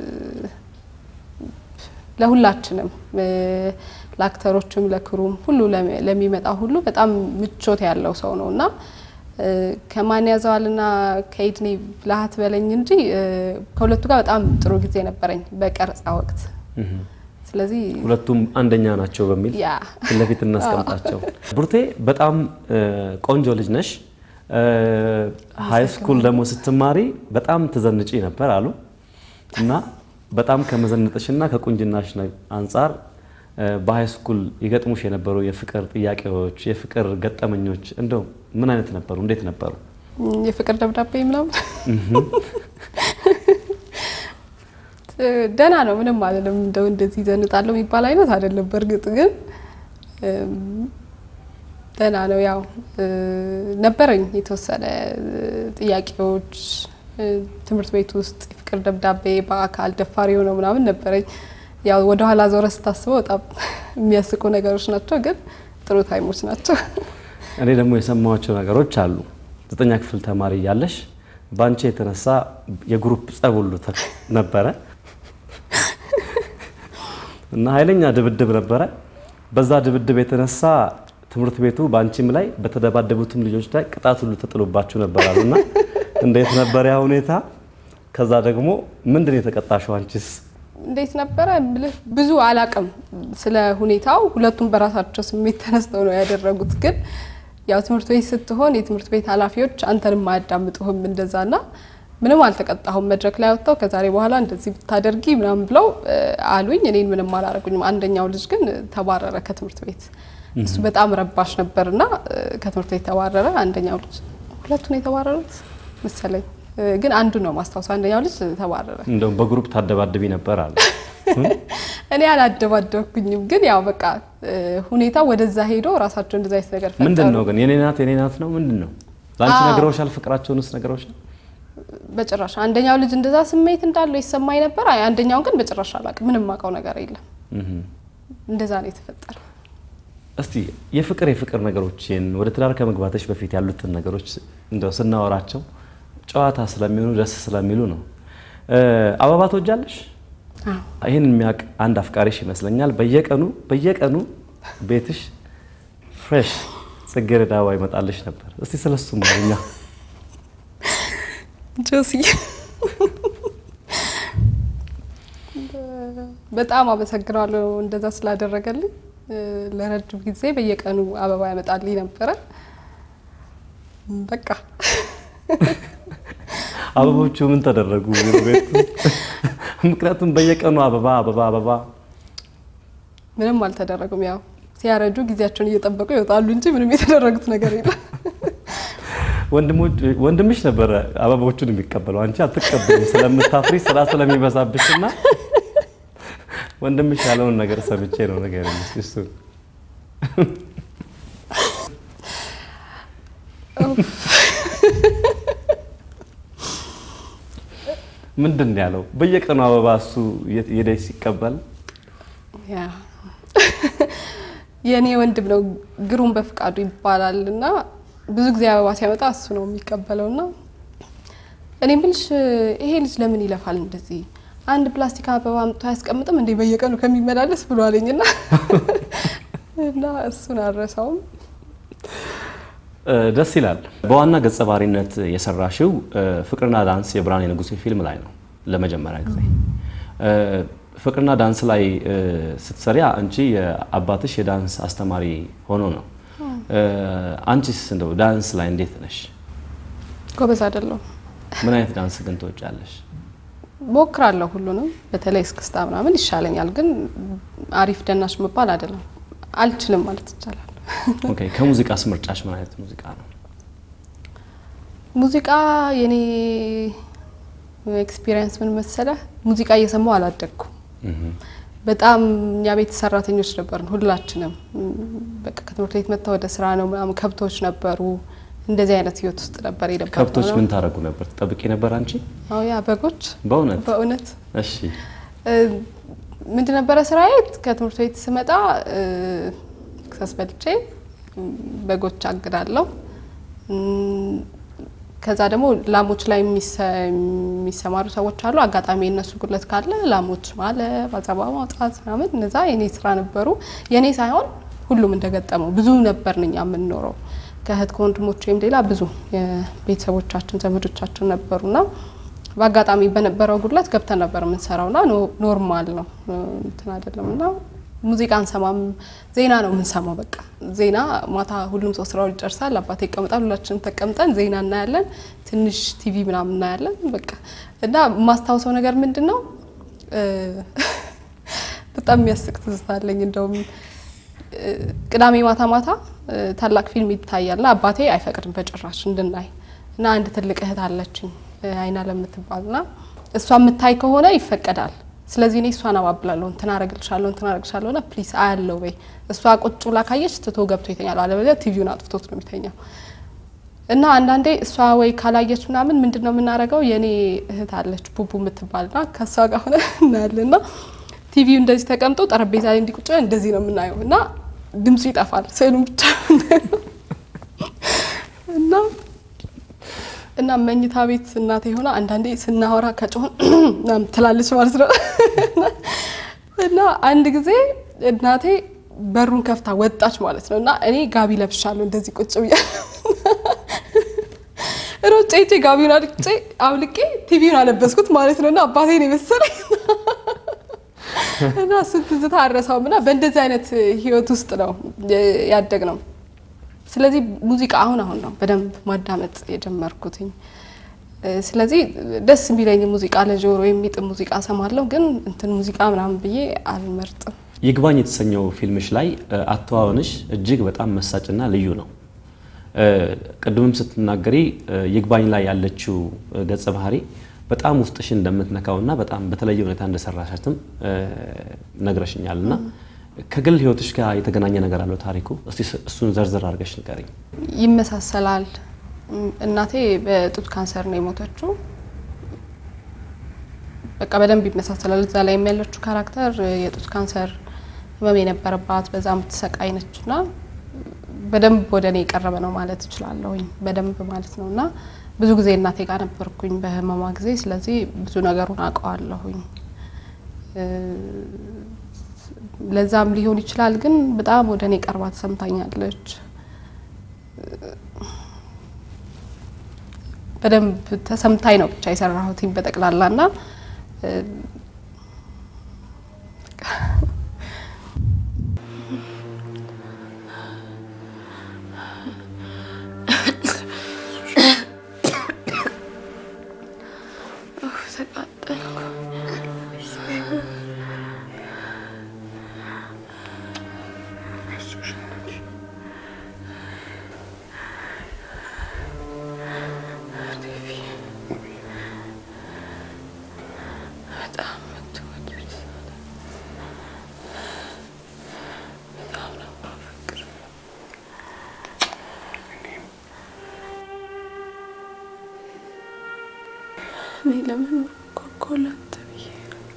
ለሁላችንም ለአክተሮችም፣ ለክሩም ሁሉ ለሚመጣ ሁሉ በጣም ምቾት ያለው ሰው ነው እና ከማን ያዘዋልና ከይድኔ ብልሃት በለኝ እንጂ ከሁለቱ ጋር በጣም ጥሩ ጊዜ ነበረኝ በቀረጻ ወቅት። ስለዚህ
ሁለቱም አንደኛ ናቸው በሚል
ያ
ፊት ለፊት እናስቀምጣቸው። ብሩቴ በጣም ቆንጆ ልጅ ነሽ። ሀይ ስኩል ደግሞ ስትማሪ በጣም ትዘንጪ ነበር አሉ እና በጣም ከመዘነጥሽና ከቁንጅናሽ አንጻር በሀይ ስኩል ይገጥሙሽ የነበሩ የፍቅር ጥያቄዎች፣ የፍቅር ገጠመኞች እንደው ምን አይነት ነበሩ? እንዴት ነበሩ?
የፍቅር ደብዳቤ ምናምን ደህና ነው፣ ምንም አይደለም። እንደው እንደዚህ ዘንጣለሁ የሚባል አይነት አይደለም። በእርግጥ ግን ደህና ነው። ያው ነበረኝ የተወሰነ ጥያቄዎች ትምህርት ቤት ውስጥ የፍቅር ደብዳቤ በአካል ደፋሪ የሆነው ምናምን ነበረኝ። ያው ወደኋላ ዞረ ስታስበው በጣም የሚያስቁ ነገሮች ናቸው፣ ግን ጥሩ ታይሞች ናቸው።
እኔ ደግሞ የሰማኋቸው ነገሮች አሉ። ዘጠኛ ክፍል ተማሪ እያለሽ በአንቺ የተነሳ የግሩፕ ጸብ ሁሉ ነበረ እና ኃይለኛ ድብድብ ነበረ። በዛ ድብድብ የተነሳ ትምህርት ቤቱ በአንቺም ላይ በተደባደቡትም ልጆች ላይ ቅጣት ሁሉ ተጥሎባችሁ ነበራሉ እና እንዴት ነበር ያ ሁኔታ? ከዛ ደግሞ ምንድን ነው የተቀጣሽው አንቺስ?
እንዴት ነበረ ብልህ ብዙ አላቅም ስለ ሁኔታው። ሁለቱም በራሳቸው ስሜት ተነስተው ነው ያደረጉት። ግን ያው ትምህርት ቤት ስትሆን የትምህርት ቤት ኃላፊዎች አንተንም አያዳምጡህም እንደዛና ምንም አልተቀጣሁም። መድረክ ላይ ወጥተው ከዛሬ በኋላ እንደዚህ ብታደርጊ ምናምን ብለው አሉኝ። እኔን ምንም አላረጉኝም። አንደኛው ልጅ ግን ተባረረ ከትምህርት ቤት። እሱ በጣም ረባሽ ነበርና ከትምህርት ቤት ተባረረ። አንደኛው ልጅ ሁለቱን የተባረሩት መሰለኝ ግን አንዱ ነው ማስታወስ። አንደኛው ልጅ ተባረረ።
እንደውም በግሩፕ ታደባድቢ ነበር አለ።
እኔ አላደባደብኩኝም፣ ግን ያው በቃ ሁኔታው ወደዛ ሄዶ ራሳቸው እንደዛ አይነት ነገር ፈጠሩ።
ምንድን ነው ግን የኔ ናት የኔ ናት ነው ምንድን ነው? ለአንቺ
አዎ።
ነግረውሻል? ፍቅራቸውንስ ነግረውሻል?
በጭራሽ አንደኛው ልጅ እንደዛ ስሜት እንዳለው ይሰማኝ ነበር። አይ አንደኛውን ግን በጭራሽ አላውቅም። ምንም አውቀው ነገር የለም። እንደዛ ነው የተፈጠረው።
እስቲ የፍቅር የፍቅር ነገሮችን ወደ ትዳር ከመግባትሽ በፊት ያሉትን ነገሮች እንደው ስናወራቸው ጨዋታ ስለሚሆኑ ደስ ስለሚሉ ነው። እ አበባ ትወጃለሽ?
አዎ።
ይህን የሚያውቅ አንድ አፍቃሪሽ ይመስለኛል። በየቀኑ በየቀኑ ቤትሽ ፍሬሽ ጽጌረዳ አበባ ይመጣልሽ ነበር። እስቲ ስለሱ ማርኛ።
ጆሲ በጣም አመሰግናለሁ እንደዛ ስላደረገልኝ። እ ለረጅም ጊዜ በየቀኑ አበባ ያመጣልኝ ነበረ። በቃ
አበቦቹ ምን ተደረጉ ቤት ውስጥ? ምክንያቱም በየቀኑ አበባ አበባ አበባ
ምንም አልተደረጉም። ያው ሲያረጁ ጊዜያቸውን እየጠበቁ ይወጣሉ እንጂ ምንም የተደረጉት ነገር የለም።
ወንድሞች ወንድምሽ ነበረ አበቦቹን የሚቀበለው አንቺ አትቀበሉም ስለምታፍሪ ስራ ስለሚበዛብሽ እና ወንድምሽ ያለውን ነገር ሰምቼ ነው ነገር እሱ ምንድን ነው ያለው? በየቀኑ አበባ እሱ የደስ ሲቀበል
ያ የእኔ ወንድም ነው ግሩም በፍቃዱ ይባላል እና ብዙ ጊዜ አበባ ሲያመጣ እሱ ነው የሚቀበለው እና እኔ ምልሽ ይሄ ልጅ ለምን ይለፋል እንደዚህ አንድ ፕላስቲክ አበባ አምጥቶ አያስቀምጥም እንዴ በየቀኑ ከሚመላለስ ብሎ አለኝና እና እሱን አልረሳውም።
እ፣ ደስ ይላል። በዋና ገጸ ባህሪነት የሰራሽው እ፣ ፍቅርና ዳንስ የብርሃኔ ንጉሴ ፊልም ላይ ነው ለመጀመሪያ ጊዜ። እ፣ ፍቅርና ዳንስ ላይ እ፣ ስትሰሪ አንቺ የአባትሽ የዳንስ አስተማሪ ሆኖ ነው። እ፣ አንቺስ እንደው ዳንስ ላይ እንዴት ነሽ?
ጎበዝ አይደለሁም።
ምን አይነት ዳንስ ግን ትወጫለሽ?
ሞክራለሁ ሁሉንም፣ በተለይ እስክስታ ምናምን ይሻለኛል፣ ግን አሪፍ ደናሽ መባል አይደለም። አልችልም ማለት ይቻላል።
ኦኬ፣ ከሙዚቃስ ምርጫሽ ምን አይነት ሙዚቃ ነው?
ሙዚቃ የኔ ኤክስፒሪየንስ ምን መሰለህ፣ ሙዚቃ እየሰማሁ አላደግኩም። በጣም እኛ ቤት ሰራተኞች ነበርን ሁላችንም። እም፣ በቃ ከትምህርት ቤት መጥተው ወደ ስራ ነው ምናምን። ከብቶች ነበሩ። እንደዚህ አይነት ህይወት ውስጥ ነበር የነበረው።
ከብቶች ምን ታደርጉ ነበር? ትጠብቂ ነበር አንቺ?
አዎ ያ በጎች
በእውነት
በእውነት
እሺ።
ምንድን ነበረ ስራዬ? ከትምህርት ቤት ስመጣ እ፣ ክሰስ በልቼ እም፣ በጎች አግዳለሁ። እም፣ ከዛ ደግሞ ላሞች ላይ የሚሰ- የሚሰማሩ ሰዎች አሉ። አጋጣሚ የነሱ ጉድለት ካለ ላሞች ማለብ፣ አጸባ ማውጣት ምናምን እነዛ የኔ ስራ ነበሩ። የኔ ሳይሆን ሁሉም እንደገጠመው ብዙ ነበር እኛ የምንኖረው ከእህት ከወንድሞች ወይም ሌላ ብዙ የቤተሰቦቻችን ዘመዶቻችን ነበሩና በአጋጣሚ በነበረው ጉድለት ገብተን ነበር የምንሰራውና ኖ- ኖርማል ነው እንትን አይደለም እና ሙዚቃ አንሰማም፣ ዜና ነው የምንሰማው። በቃ ዜና ማታ ሁሉም ሰው ስራውን ይጨርሳል፣ አባቴ ይቀመጣል፣ ሁላችንም ተቀምጠን ዜና እናያለን፣ ትንሽ ቲቪ ምናምን እናያለን። በቃ እና የማስታውሰው ነገር ምንድን ነው እ፣ በጣም የሚያስቅ ትዝታ አለኝ እንደውም ቅዳሜ ማታ ማታ እ፣ ታላቅ ፊልም ይታያልና አባቴ አይፈቅድም በጭራሽ እንድናይ እና አንድ ትልቅ እህት አለችኝ እ፣ አይና ለምትባልና እሷ የምታይ ከሆነ ይፈቀዳል። ስለዚህ እኔ እሷን አባብላለሁ እንትን አረግልሻለሁ እንትን አረግልሻለሁ ና ፕሊስ አያለው በይ እሷ ቁጭ ብላ ካየች ትቶ ገብቶ ይተኛል፣ አለበለዚያ ቲቪውን አጥፍቶት ነው የሚተኛው። እና አንዳንዴ እሷ ወይ ካላየች ምናምን ምንድን ነው የምናደርገው? የእኔ እህት አለች ቡቡ የምትባል ና ከእሷ ጋር ሆነ እናያለን ና ቲቪው እንደዚህ ተቀምጦ ጠረጴዛ ላይ እንዲቁጭ ብለን እንደዚህ ነው የምናየው እና ድምፁ ይጠፋል፣ ስዕሉን ብቻ ነው የምናየው። እና እና መኝታ ቤት እናቴ ሆና አንዳንዴ ስናወራ ከጮህን ምናምን ትላለች ማለት ነው። እና አንድ ጊዜ እናቴ በሩን ከፍታ ወጣች ማለት ነው። እና እኔ ጋቢ ለብሻለሁ እንደዚህ ቁጭ ብያለሁ። ሮጬ ሄጄ ጋቢውን አልቄ አውልቄ ቲቪውን አለበስኩት ማለት ነው። እና አባቴን የመሰለኝ እና እሱን ትዝታ አረሳውም። እና በእንደዚህ አይነት ህይወት ውስጥ ነው ያደግ ነው። ስለዚህ ሙዚቃ አሁን አሁን ነው በደንብ ማዳመጥ የጀመርኩትኝ። እ፣ ስለዚህ ደስ የሚለኝ ሙዚቃ ለጆሮ የሚጥም ሙዚቃ ሰማለሁ፣ ግን እንትን ሙዚቃ ምናምን ብዬ አልመርጥም።
ይግባኝ የተሰኘው ፊልምሽ ላይ እ፣ አተዋወንሽ እጅግ በጣም መሳጭና ልዩ ነው። እ፣ ቅድምም ስትናገሪ እ፣ ይግባኝ ላይ ያለችው እ፣ ገጸ ባህሪ በጣም ውስጥሽን እንደምትነካውና በጣም በተለየ ሁኔታ እንደሰራሻትም እ፣ ነግረሽኛል እና ከግል ህይወትሽ ጋር የተገናኘ ነገር አለው ታሪኩ? እስቲ እሱን ዘርዝር አድርገሽ ንገሪኝ።
ይመሳሰላል። እም፣ እናቴ በጡት ካንሰር ነው የሞተችው። በቃ በደንብ ይመሳሰላል። እዛ ላይ ያለችው ካራክተር እ፣ የጡት ካንሰር ህመም የነበረባት በዛ የምትሰቃይ ነች እና በደንብ ወደ እኔ የቀረበ ነው ማለት እችላለሁኝ። በደንብ ማለት ነው እና ብዙ ጊዜ እናቴ ጋር ነበርኩኝ በህመሟ ጊዜ። ስለዚህ ብዙ ነገሩን አውቀዋለሁኝ። እ፣ ለዛም ሊሆን ይችላል ግን በጣም ወደ እኔ ቀርባ ተሰምታኛለች። በደንብ ተሰምታኝ ነው ብቻ የሰራሁትኝ በጠቅላላ እና እ፣
እኔ ለመኖር እኮ እኮ ላንተ ብዬ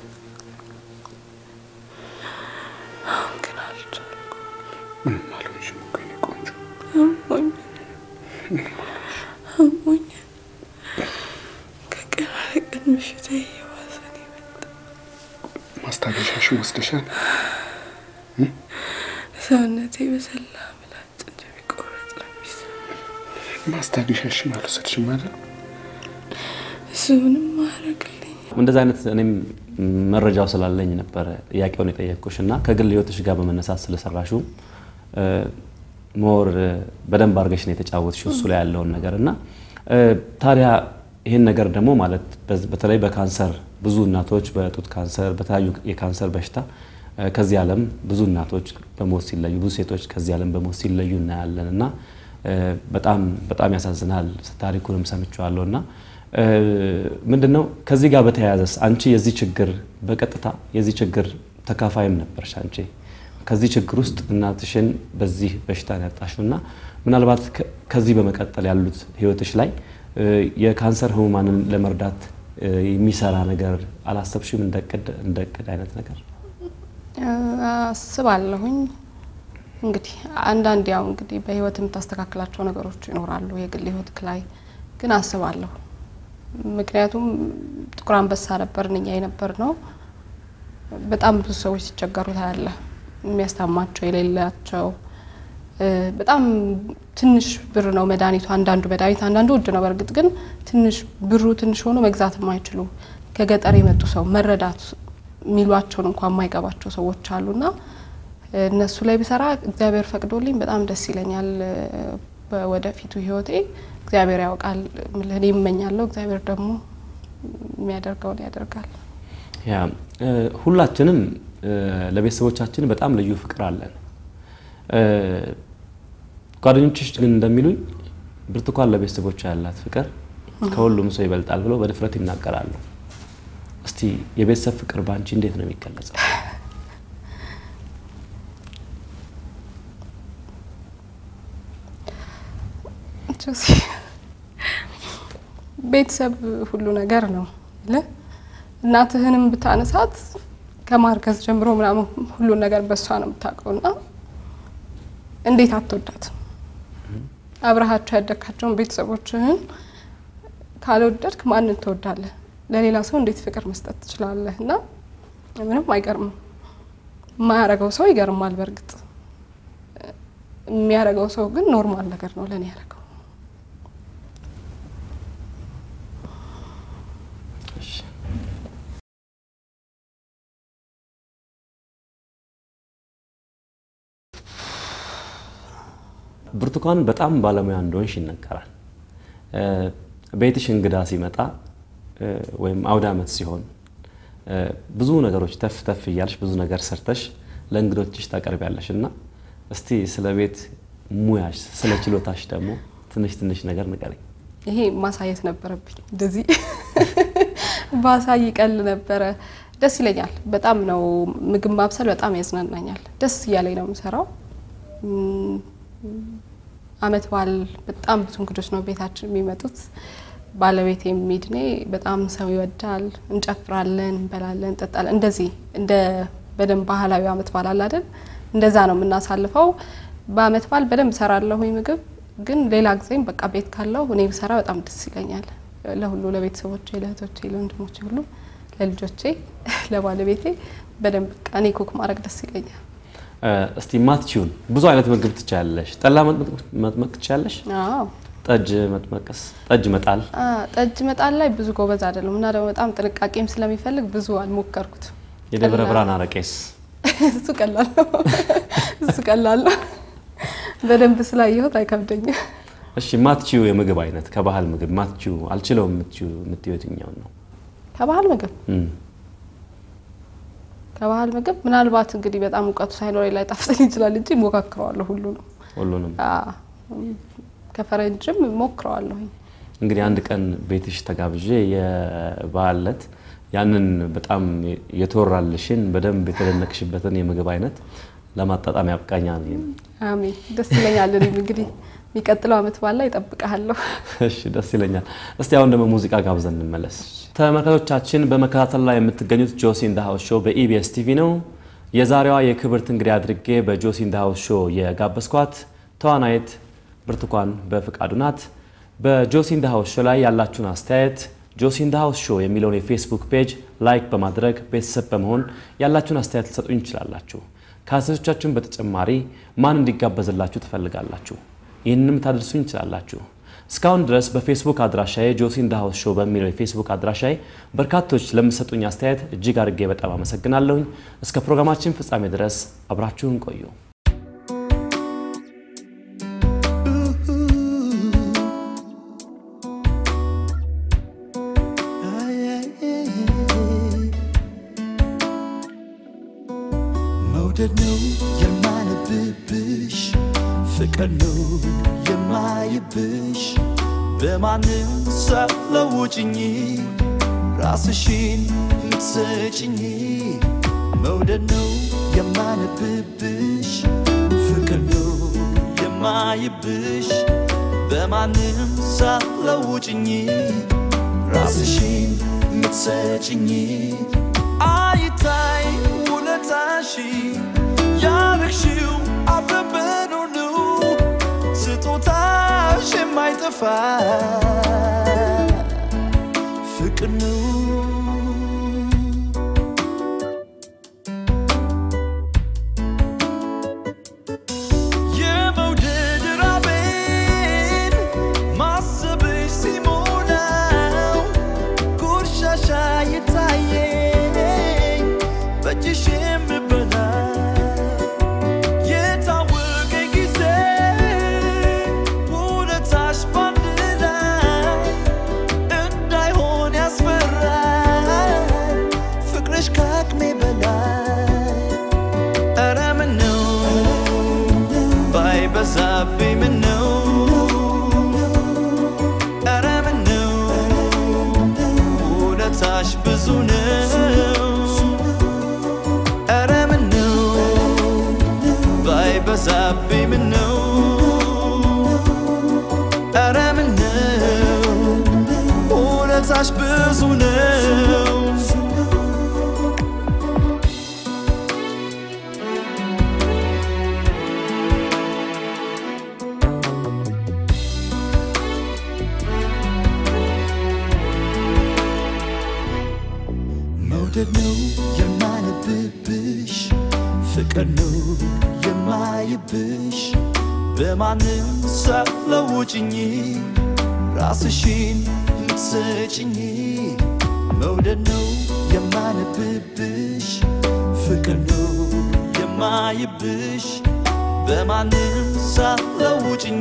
አሁን ግን አልቻልኩም።
ምንም አልሆንሽም እኮ የኔ ቆንጆ።
አሞኝ አሞኝ ከቀን ወደ ቀን ምሽቴ እየባሰ ነው የመጣው።
ማስታገሻሽን ወስደሻል?
ሰውነቴ በሰላ ምላጭ እንደሚቆረጥ ነው የሚሰማኝ።
ማስታገሻሽን አልወሰድሽም አይደል?
እሱ ምንም ማያደርግልኝ
እንደዚህ አይነት እኔም መረጃው ስላለኝ ነበረ ጥያቄውን የጠየቅኩሽ እና ከግል ህይወትሽ ጋር በመነሳት ስለሰራሽው ሞር በደንብ አድርገሽ ነው የተጫወትሽው እሱ ላይ ያለውን ነገር እና እ፣ ታዲያ ይህን ነገር ደግሞ ማለት በዝ- በተለይ በካንሰር ብዙ እናቶች በጡት ካንሰር በተለያዩ የካንሰር በሽታ እ፣ ከዚህ ዓለም ብዙ እናቶች በሞት ሲለዩ ብዙ ሴቶች ከዚህ ዓለም በሞት ሲለዩ እናያለን እና እ፣ በጣም በጣም ያሳዝናል። ታሪኩንም ሰምቼዋለሁ እና እ፣ ምንድን ነው ከዚህ ጋር በተያያዘስ አንቺ የዚህ ችግር በቀጥታ የዚህ ችግር ተካፋይም ነበርሽ አንቺ ከዚህ ችግር ውስጥ እናትሽን በዚህ በሽታ ነው ያጣሽው እና ምናልባት ከ- ከዚህ በመቀጠል ያሉት ህይወትሽ ላይ እ፣ የካንሰር ህሙማንን ለመርዳት እ፣ የሚሰራ ነገር አላሰብሽም? እንደ እቅድ እንደ እቅድ አይነት ነገር
አስባለሁኝ እንግዲህ አንዳንድ ያው እንግዲህ በህይወት የምታስተካክላቸው ነገሮች ይኖራሉ የግል ህይወት ላይ ግን አስባለሁ። ምክንያቱም ጥቁር አንበሳ ነበርን እኛ የነበር ነው። በጣም ብዙ ሰዎች ሲቸገሩ ታያለ። የሚያስታማቸው የሌላቸው እ፣ በጣም ትንሽ ብር ነው መድኃኒቱ። አንዳንዱ መድኃኒት አንዳንዱ ውድ ነው። በእርግጥ ግን ትንሽ ብሩ ትንሽ ሆኖ መግዛት የማይችሉ ከገጠር የመጡ ሰው መረዳት የሚሏቸውን እንኳን የማይገባቸው ሰዎች አሉና እ፣ እነሱ ላይ ብሰራ እግዚአብሔር ፈቅዶልኝ በጣም ደስ ይለኛል። እ፣ በወደፊቱ ህይወቴ እግዚአብሔር ያውቃል። እኔ እመኛለሁ፣ እግዚአብሔር ደግሞ የሚያደርገውን ያደርጋል።
ያ እ፣ ሁላችንም እ፣ ለቤተሰቦቻችን በጣም ልዩ ፍቅር አለን። እ፣ ጓደኞችሽ ግን እንደሚሉኝ ብርቱካን ለቤተሰቦቿ ያላት ፍቅር ከሁሉም ሰው ይበልጣል ብለው በድፍረት ይናገራሉ። እስቲ የቤተሰብ ፍቅር በአንቺ እንዴት ነው የሚገለጸው?
ጆሲ ቤተሰብ ሁሉ ነገር ነው ለ እናትህንም ብታነሳት ከማርገዝ ጀምሮ ምናምን ሁሉን ነገር በእሷ ነው የምታውቀው እና እንዴት አትወዳት? አብረሃቸው ያደግካቸውን ቤተሰቦችህን ካልወደድክ ማንን ትወዳለህ? ለሌላ ሰው እንዴት ፍቅር መስጠት ትችላለህ? እና ምንም አይገርምም። የማያረገው ሰው ይገርማል። በእርግጥ የሚያረገው ሰው ግን ኖርማል ነገር ነው ለእኔ ያረገው።
እሺ። ብርቱካን በጣም ባለሙያ እንደሆንሽ ይነገራል። እ፣ ቤትሽ እንግዳ ሲመጣ እ፣ ወይም አውደ ዓመት ሲሆን እ፣ ብዙ ነገሮች ተፍ ተፍ እያልሽ ብዙ ነገር ሰርተሽ ለእንግዶችሽ ታቀርቢያለሽ እና እስቲ ስለ ቤት ሙያሽ ስለ ችሎታሽ ደግሞ ትንሽ ትንሽ ነገር ንገረኝ።
ይሄ ማሳየት ነበረብኝ። እንደዚህ ባሳይ ቀል ነበረ። ደስ ይለኛል። በጣም ነው ምግብ ማብሰል በጣም ያዝናናኛል። ደስ እያለኝ ነው የምሰራው። እም፣ አመት በዓል በጣም ብዙ እንግዶች ነው ቤታችን የሚመጡት። ባለቤቴ የሚድኔ በጣም ሰው ይወዳል። እንጨፍራለን፣ እንበላለን፣ እንጠጣለን። እንደዚህ እንደ በደንብ ባህላዊ አመት በዓል አለ አይደል? እንደዛ ነው የምናሳልፈው። በአመት በዓል በደንብ እሰራለሁኝ ምግብ ግን ሌላ ጊዜም በቃ ቤት ካለው እኔ ብሰራ በጣም ደስ ይለኛል። ለሁሉ ለቤተሰቦቼ፣ ለእህቶቼ፣ ለወንድሞቼ ሁሉ ለልጆቼ፣ ለባለቤቴ በደንብ በቃ እኔ ኩክ ማድረግ ደስ ይለኛል።
እ፣ እስቲ ማትችውን ብዙ አይነት ምግብ ትችያለሽ። ጠላ መጥመቅ መጥመቅ ትችያለሽ?
አዎ
ጠጅ መጥመቅስ? ጠጅ መጣል
አ፣ ጠጅ መጣል ላይ ብዙ ጎበዝ አይደለም እና ደግሞ በጣም ጥንቃቄም ስለሚፈልግ ብዙ አልሞከርኩትም።
የደብረ
ቀላል-
ብርሃን አረቄስ?
እሱ ቀላል ነው። እሱ ቀላል ነው። በደንብ ስላየሁት አይከብደኝም።
እሺ ማትችው የምግብ አይነት ከባህል ምግብ ማትችው አልችለውም የምትችው የምትይው የትኛውን ነው?
ከባህል ምግብ
እም፣
ከባህል ምግብ ምናልባት እንግዲህ በጣም እውቀቱ ሳይኖረኝ ላይ ጣፍጠኝ ይችላል እንጂ ሞካክረዋለሁ ሁሉንም።
ሁሉንም
አ፣ ከፈረንጅም ሞክረዋለሁኝ።
እንግዲህ አንድ ቀን ቤትሽ ተጋብዤ የበዓል ዕለት ያንን በጣም የተወራልሽን በደንብ የተደነቅሽበትን የምግብ አይነት ለማጣጣም ያብቃኛል።
አሜን። ደስ ይለኛል። እኔም እንግዲህ የሚቀጥለው አመት በዓል ላይ እጠብቅሃለሁ።
እሺ ደስ ይለኛል። እስቲ አሁን ደግሞ ሙዚቃ ጋብዘን እንመለስ። ተመልካቾቻችን በመከታተል ላይ የምትገኙት ጆሲ ኢን ዘ ሃውስ ሾው በኢቢኤስ ቲቪ ነው። የዛሬዋ የክብርት እንግዳ አድርጌ በጆሲ ኢን ዘ ሃውስ ሾው የጋበዝኳት ተዋናይት ብርቱካን በፍቃዱ ናት። በጆሲ ኢን ዘ ሃውስ ሾው ላይ ያላችሁን አስተያየት ጆሲ ኢን ዘ ሃውስ ሾው የሚለውን የፌስቡክ ፔጅ ላይክ በማድረግ ቤተሰብ በመሆን ያላችሁን አስተያየት ልትሰጡኝ ትችላላችሁ። ከአስተያየቶቻችሁን በተጨማሪ ማን እንዲጋበዝላችሁ ትፈልጋላችሁ? ይህንንም ታደርሱኝ ትችላላችሁ። እስካሁን ድረስ በፌስቡክ አድራሻዬ ጆሲ ኢን ዘ ሃውስ ሾው በሚለው የፌስቡክ አድራሻዬ በርካቶች ለምሰጡኝ አስተያየት እጅግ አድርጌ በጣም አመሰግናለሁኝ። እስከ ፕሮግራማችን ፍጻሜ ድረስ አብራችሁን ቆዩ።
መውደድ ነው የማነብብሽ ፍቅር ነው የማይብሽ በማንም ሳትለውጭኝ ራስሽን ምትሰጭኝ መውደድ ነው የማነብብሽ ፍቅር ነው የማይብሽ በማንም ሳትለውጭኝ ራስሽን ምትሰጭኝ አይታይ ውለታሽ ያረግሽው አብረን ሁሉ ስጦታሽ የማይጠፋ ፍቅር ነው። የመውደድ ራቤን ማሰብሽ ሲሞላው ጉርሻሻ የታየኝ በእጅሽ የምበላ የታወቀ ጊዜ ውለታሽ ባንድ ላይ እንዳይሆን ያስፈራል ፍቅርሽ ከአቅሜ በላይ ኧረ ምነው ባይበዛብኝ ምነው ኧረ ምነው ውለታሽ ብዙ ነው ኧረ ምነው ባይበዛብኝ ምነው ኧረ ምነው ውለታሽ ብዙ ነው መውደድ ነው የማነብብሽ ፍቅር ነው የማይብሽ በማንም ሳትለውጭኝ ራስሽን ምትሰጭኝ መውደድ ነው የማነብብሽ ፍቅር ነው የማይብሽ በማንም ሳትለውጭኝ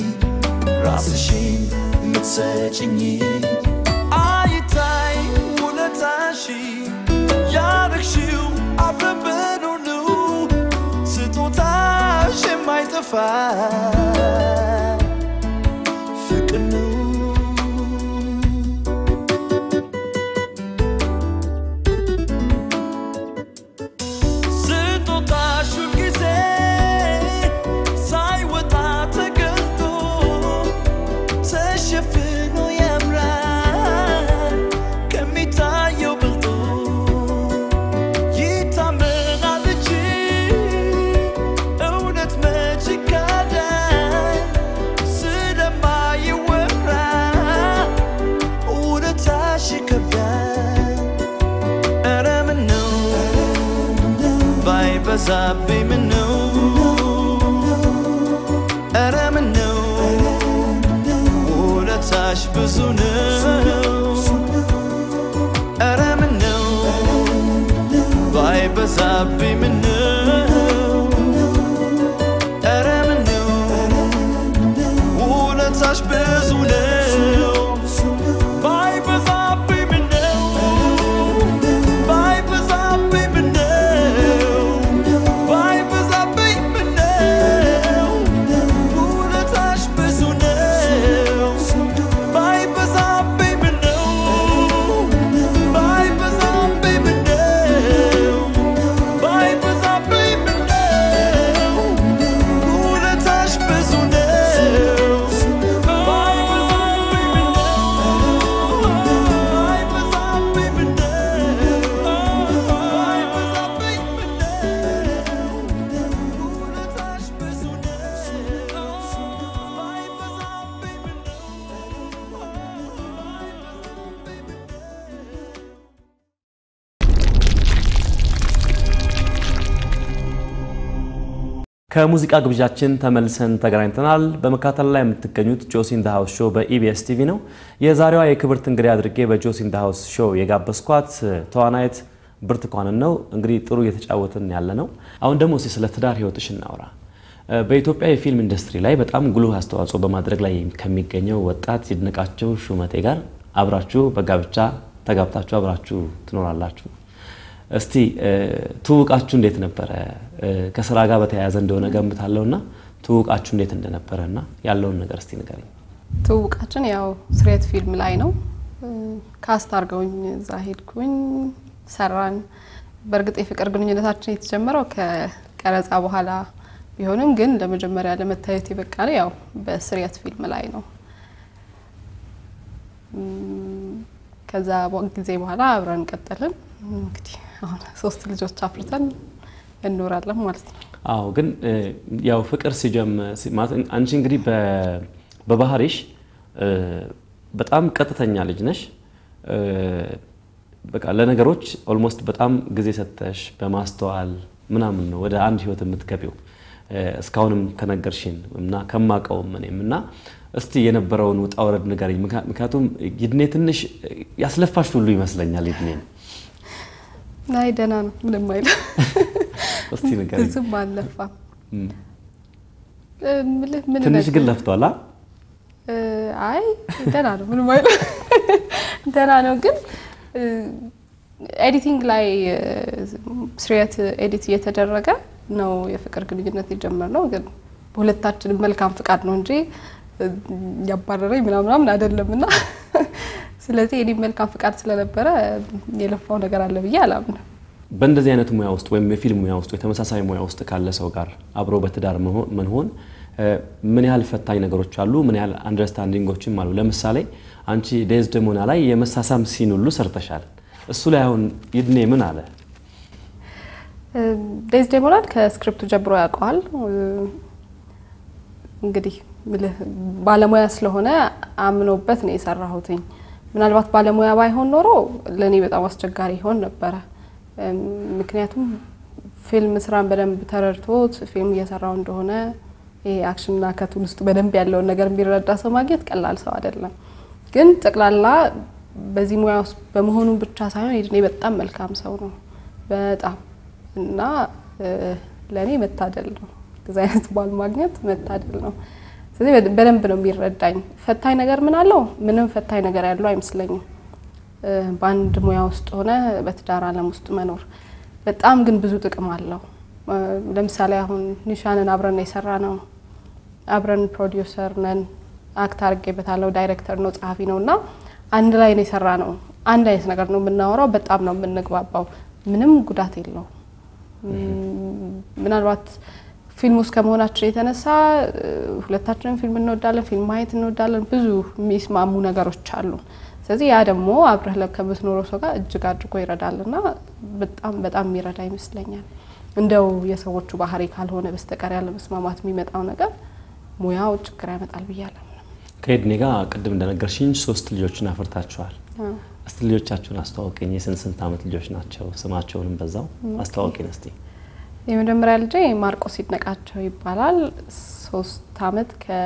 ራስሽን ምትሰጭኝ አይታይ ውለታሽ ያረግሽው አብረን ሁሉ ስጦታሽ የማይጠፋ ፍቅር ነው። ስጦታሽ ሁልጊዜ ሳይወጣ ተገልጦ ተሸፍኖ ያምራል ከሚታየው ብልጦ ይታመናል እንጂ እውነት መች ይካዳል ስለማይወራ እውነታሽ ይከብዳል ኧረ ምነው ባይበዛብኝ ምነው ኧረ ምነው ውለታሽ ብዙ ነው ኧረ ምነው ባይበዛብኝ ምነው ኧረ ምነው ውለታሽ ብዙ ነው ባይበዛብኝ ምነው ባይበዛብኝ ምነው ባይበዛብኝ ምነው ውለታሽ ብዙ ነው ባይበዛብኝ ምነው ባይበዛብኝ ምነው ባይበዛብኝ
ከሙዚቃ ግብዣችን ተመልሰን ተገናኝተናል። በመከታተል ላይ የምትገኙት ጆሲ ኢን ዘ ሃውስ ሾው በኢቢኤስ ቲቪ ነው። የዛሬዋ የክብርት እንግዳ አድርጌ በጆሲ ኢን ዘ ሃውስ ሾው የጋበዝኳት ተዋናይት ብርቱካንን ነው። እንግዲህ ጥሩ እየተጫወትን ያለ ነው። አሁን ደግሞ እስኪ ስለ ትዳር ህይወትሽ እናውራ። በኢትዮጵያ የፊልም ኢንዱስትሪ ላይ በጣም ጉልህ አስተዋጽኦ በማድረግ ላይ ከሚገኘው ወጣት ይድነቃቸው ሹመቴ ጋር አብራችሁ በጋብቻ ተጋብታችሁ አብራችሁ ትኖራላችሁ። እስቲ ትውውቃችሁ እንዴት ነበረ? ከስራ ጋር በተያያዘ እንደሆነ ገምታለሁ እና ትውውቃችሁ እንዴት እንደነበረ እና ያለውን ነገር እስቲ ንገረኝ።
ትውውቃችን ያው ስሬት ፊልም ላይ ነው። ካስት አድርገውኝ እዛ ሄድኩኝ፣ ሰራን። በእርግጥ የፍቅር ግንኙነታችን የተጀመረው ከቀረጻ በኋላ ቢሆንም ግን ለመጀመሪያ ለመታየት የበቃ ነው ያው በስሬት ፊልም ላይ ነው። ከዛ ጊዜ በኋላ አብረን ቀጠልን። እንግዲህ አሁን ሶስት ልጆች አፍርተን እንኖራለን ማለት ነው።
አዎ ግን ያው ፍቅር ሲጀምር አንቺ እንግዲህ በባህሪሽ በጣም ቀጥተኛ ልጅ ነሽ። በቃ ለነገሮች ኦልሞስት በጣም ጊዜ ሰጥተሽ በማስተዋል ምናምን ነው ወደ አንድ ህይወት የምትገቢው እስካሁንም ከነገርሽን እና ከማቀውም እኔም እና እስቲ የነበረውን ውጣ ውረድ ንገረኝ። ምክንያቱም ይድኔ ትንሽ ያስለፋሽ ሁሉ ይመስለኛል። ይድኔ
አይ ደህና ነው፣ ምንም አይልም።
እስቲ ንገረኝ።
ብዙም አልለፋም። እምልህ ምን
ትንሽ
ነገር-
ግን ለፍቷላ።
አይ ደህና ነው፣ ምንም አይልም። ደህና ነው ግን ኤዲቲንግ ላይ ስሬት ኤዲት እየተደረገ ነው የፍቅር ግንኙነት የጀመርነው። ግን በሁለታችንም መልካም ፍቃድ ነው እንጂ ያባረረኝ ምናምናምን አይደለም እና ስለዚህ እኔም መልካም ፍቃድ ስለነበረ የለፋው ነገር አለ ብዬ አላምንም።
በእንደዚህ አይነት ሙያ ውስጥ ወይም የፊልም ሙያ ውስጥ ወይ ተመሳሳይ ሙያ ውስጥ ካለ ሰው ጋር አብሮ በትዳር መሆን መሆን ምን ያህል ፈታኝ ነገሮች አሉ? ምን ያህል አንደርስታንዲንጎችም አሉ? ለምሳሌ አንቺ ዴዝደሞና ላይ የመሳሳም ሲን ሁሉ ሰርተሻል። እሱ ላይ አሁን ይድኔ ምን አለ?
ዴዝዴሞናል ከስክሪፕቱ ጀምሮ ያውቀዋል። እንግዲህ ምልህ ባለሙያ ስለሆነ አምኖበት ነው የሰራሁትኝ። ምናልባት ባለሙያ ባይሆን ኖሮ ለእኔ በጣም አስቸጋሪ ይሆን ነበረ። ምክንያቱም ፊልም ስራን በደንብ ተረድቶት ፊልም እየሰራው እንደሆነ ይሄ አክሽንና ከቱል ውስጥ በደንብ ያለውን ነገር የሚረዳ ሰው ማግኘት ቀላል ሰው አይደለም። ግን ጠቅላላ በዚህ ሙያ ውስጥ በመሆኑ ብቻ ሳይሆን ይድኔ በጣም መልካም ሰው ነው በጣም እና ለእኔ መታደል ነው። እንደዚህ አይነት ባል ማግኘት መታደል ነው። ስለዚህ በደ- በደንብ ነው የሚረዳኝ። ፈታኝ ነገር ምን አለው? ምንም ፈታኝ ነገር ያለው አይመስለኝም። እ፣ በአንድ ሙያ ውስጥ ሆነ በትዳር ዓለም ውስጥ መኖር በጣም ግን ብዙ ጥቅም አለው። እ፣ ለምሳሌ አሁን ኒሻንን አብረን ነው የሰራ ነው። አብረን ፕሮዲውሰር ነን። አክት አድርጌበታለሁ። ዳይሬክተር ነው፣ ጸሐፊ ነው እና አንድ ላይ ነው የሰራ ነው። አንድ አይነት ነገር ነው የምናወራው። በጣም ነው የምንግባባው። ምንም ጉዳት የለው። ምናልባት ፊልም ውስጥ ከመሆናችን የተነሳ እ፣ ሁለታችንም ፊልም እንወዳለን፣ ፊልም ማየት እንወዳለን። ብዙ የሚስማሙ ነገሮች አሉ። ስለዚህ ያ ደግሞ አብረህ ለ- ከምትኖረው ሰው ጋር እጅግ አድርጎ ይረዳል እና በጣም በጣም የሚረዳ ይመስለኛል። እንደው የሰዎቹ ባህሪ ካልሆነ በስተቀር ያለ መስማማት የሚመጣው ነገር ሙያው ችግር ያመጣል ብዬ አላምንም።
ከይድኔ ጋር ቅድም እንደነገርሽኝ ሶስት ልጆችን አፍርታችኋል።
አዎ።
እስቲ ልጆቻችሁን አስተዋወቂኝ። የስንት ስንት ዓመት ልጆች ናቸው? ስማቸውንም በዛው አስተዋወቂኝ እስቲ።
የመጀመሪያ ልጄ ማርቆስ ይድነቃቸው ይባላል። ሶስት አመት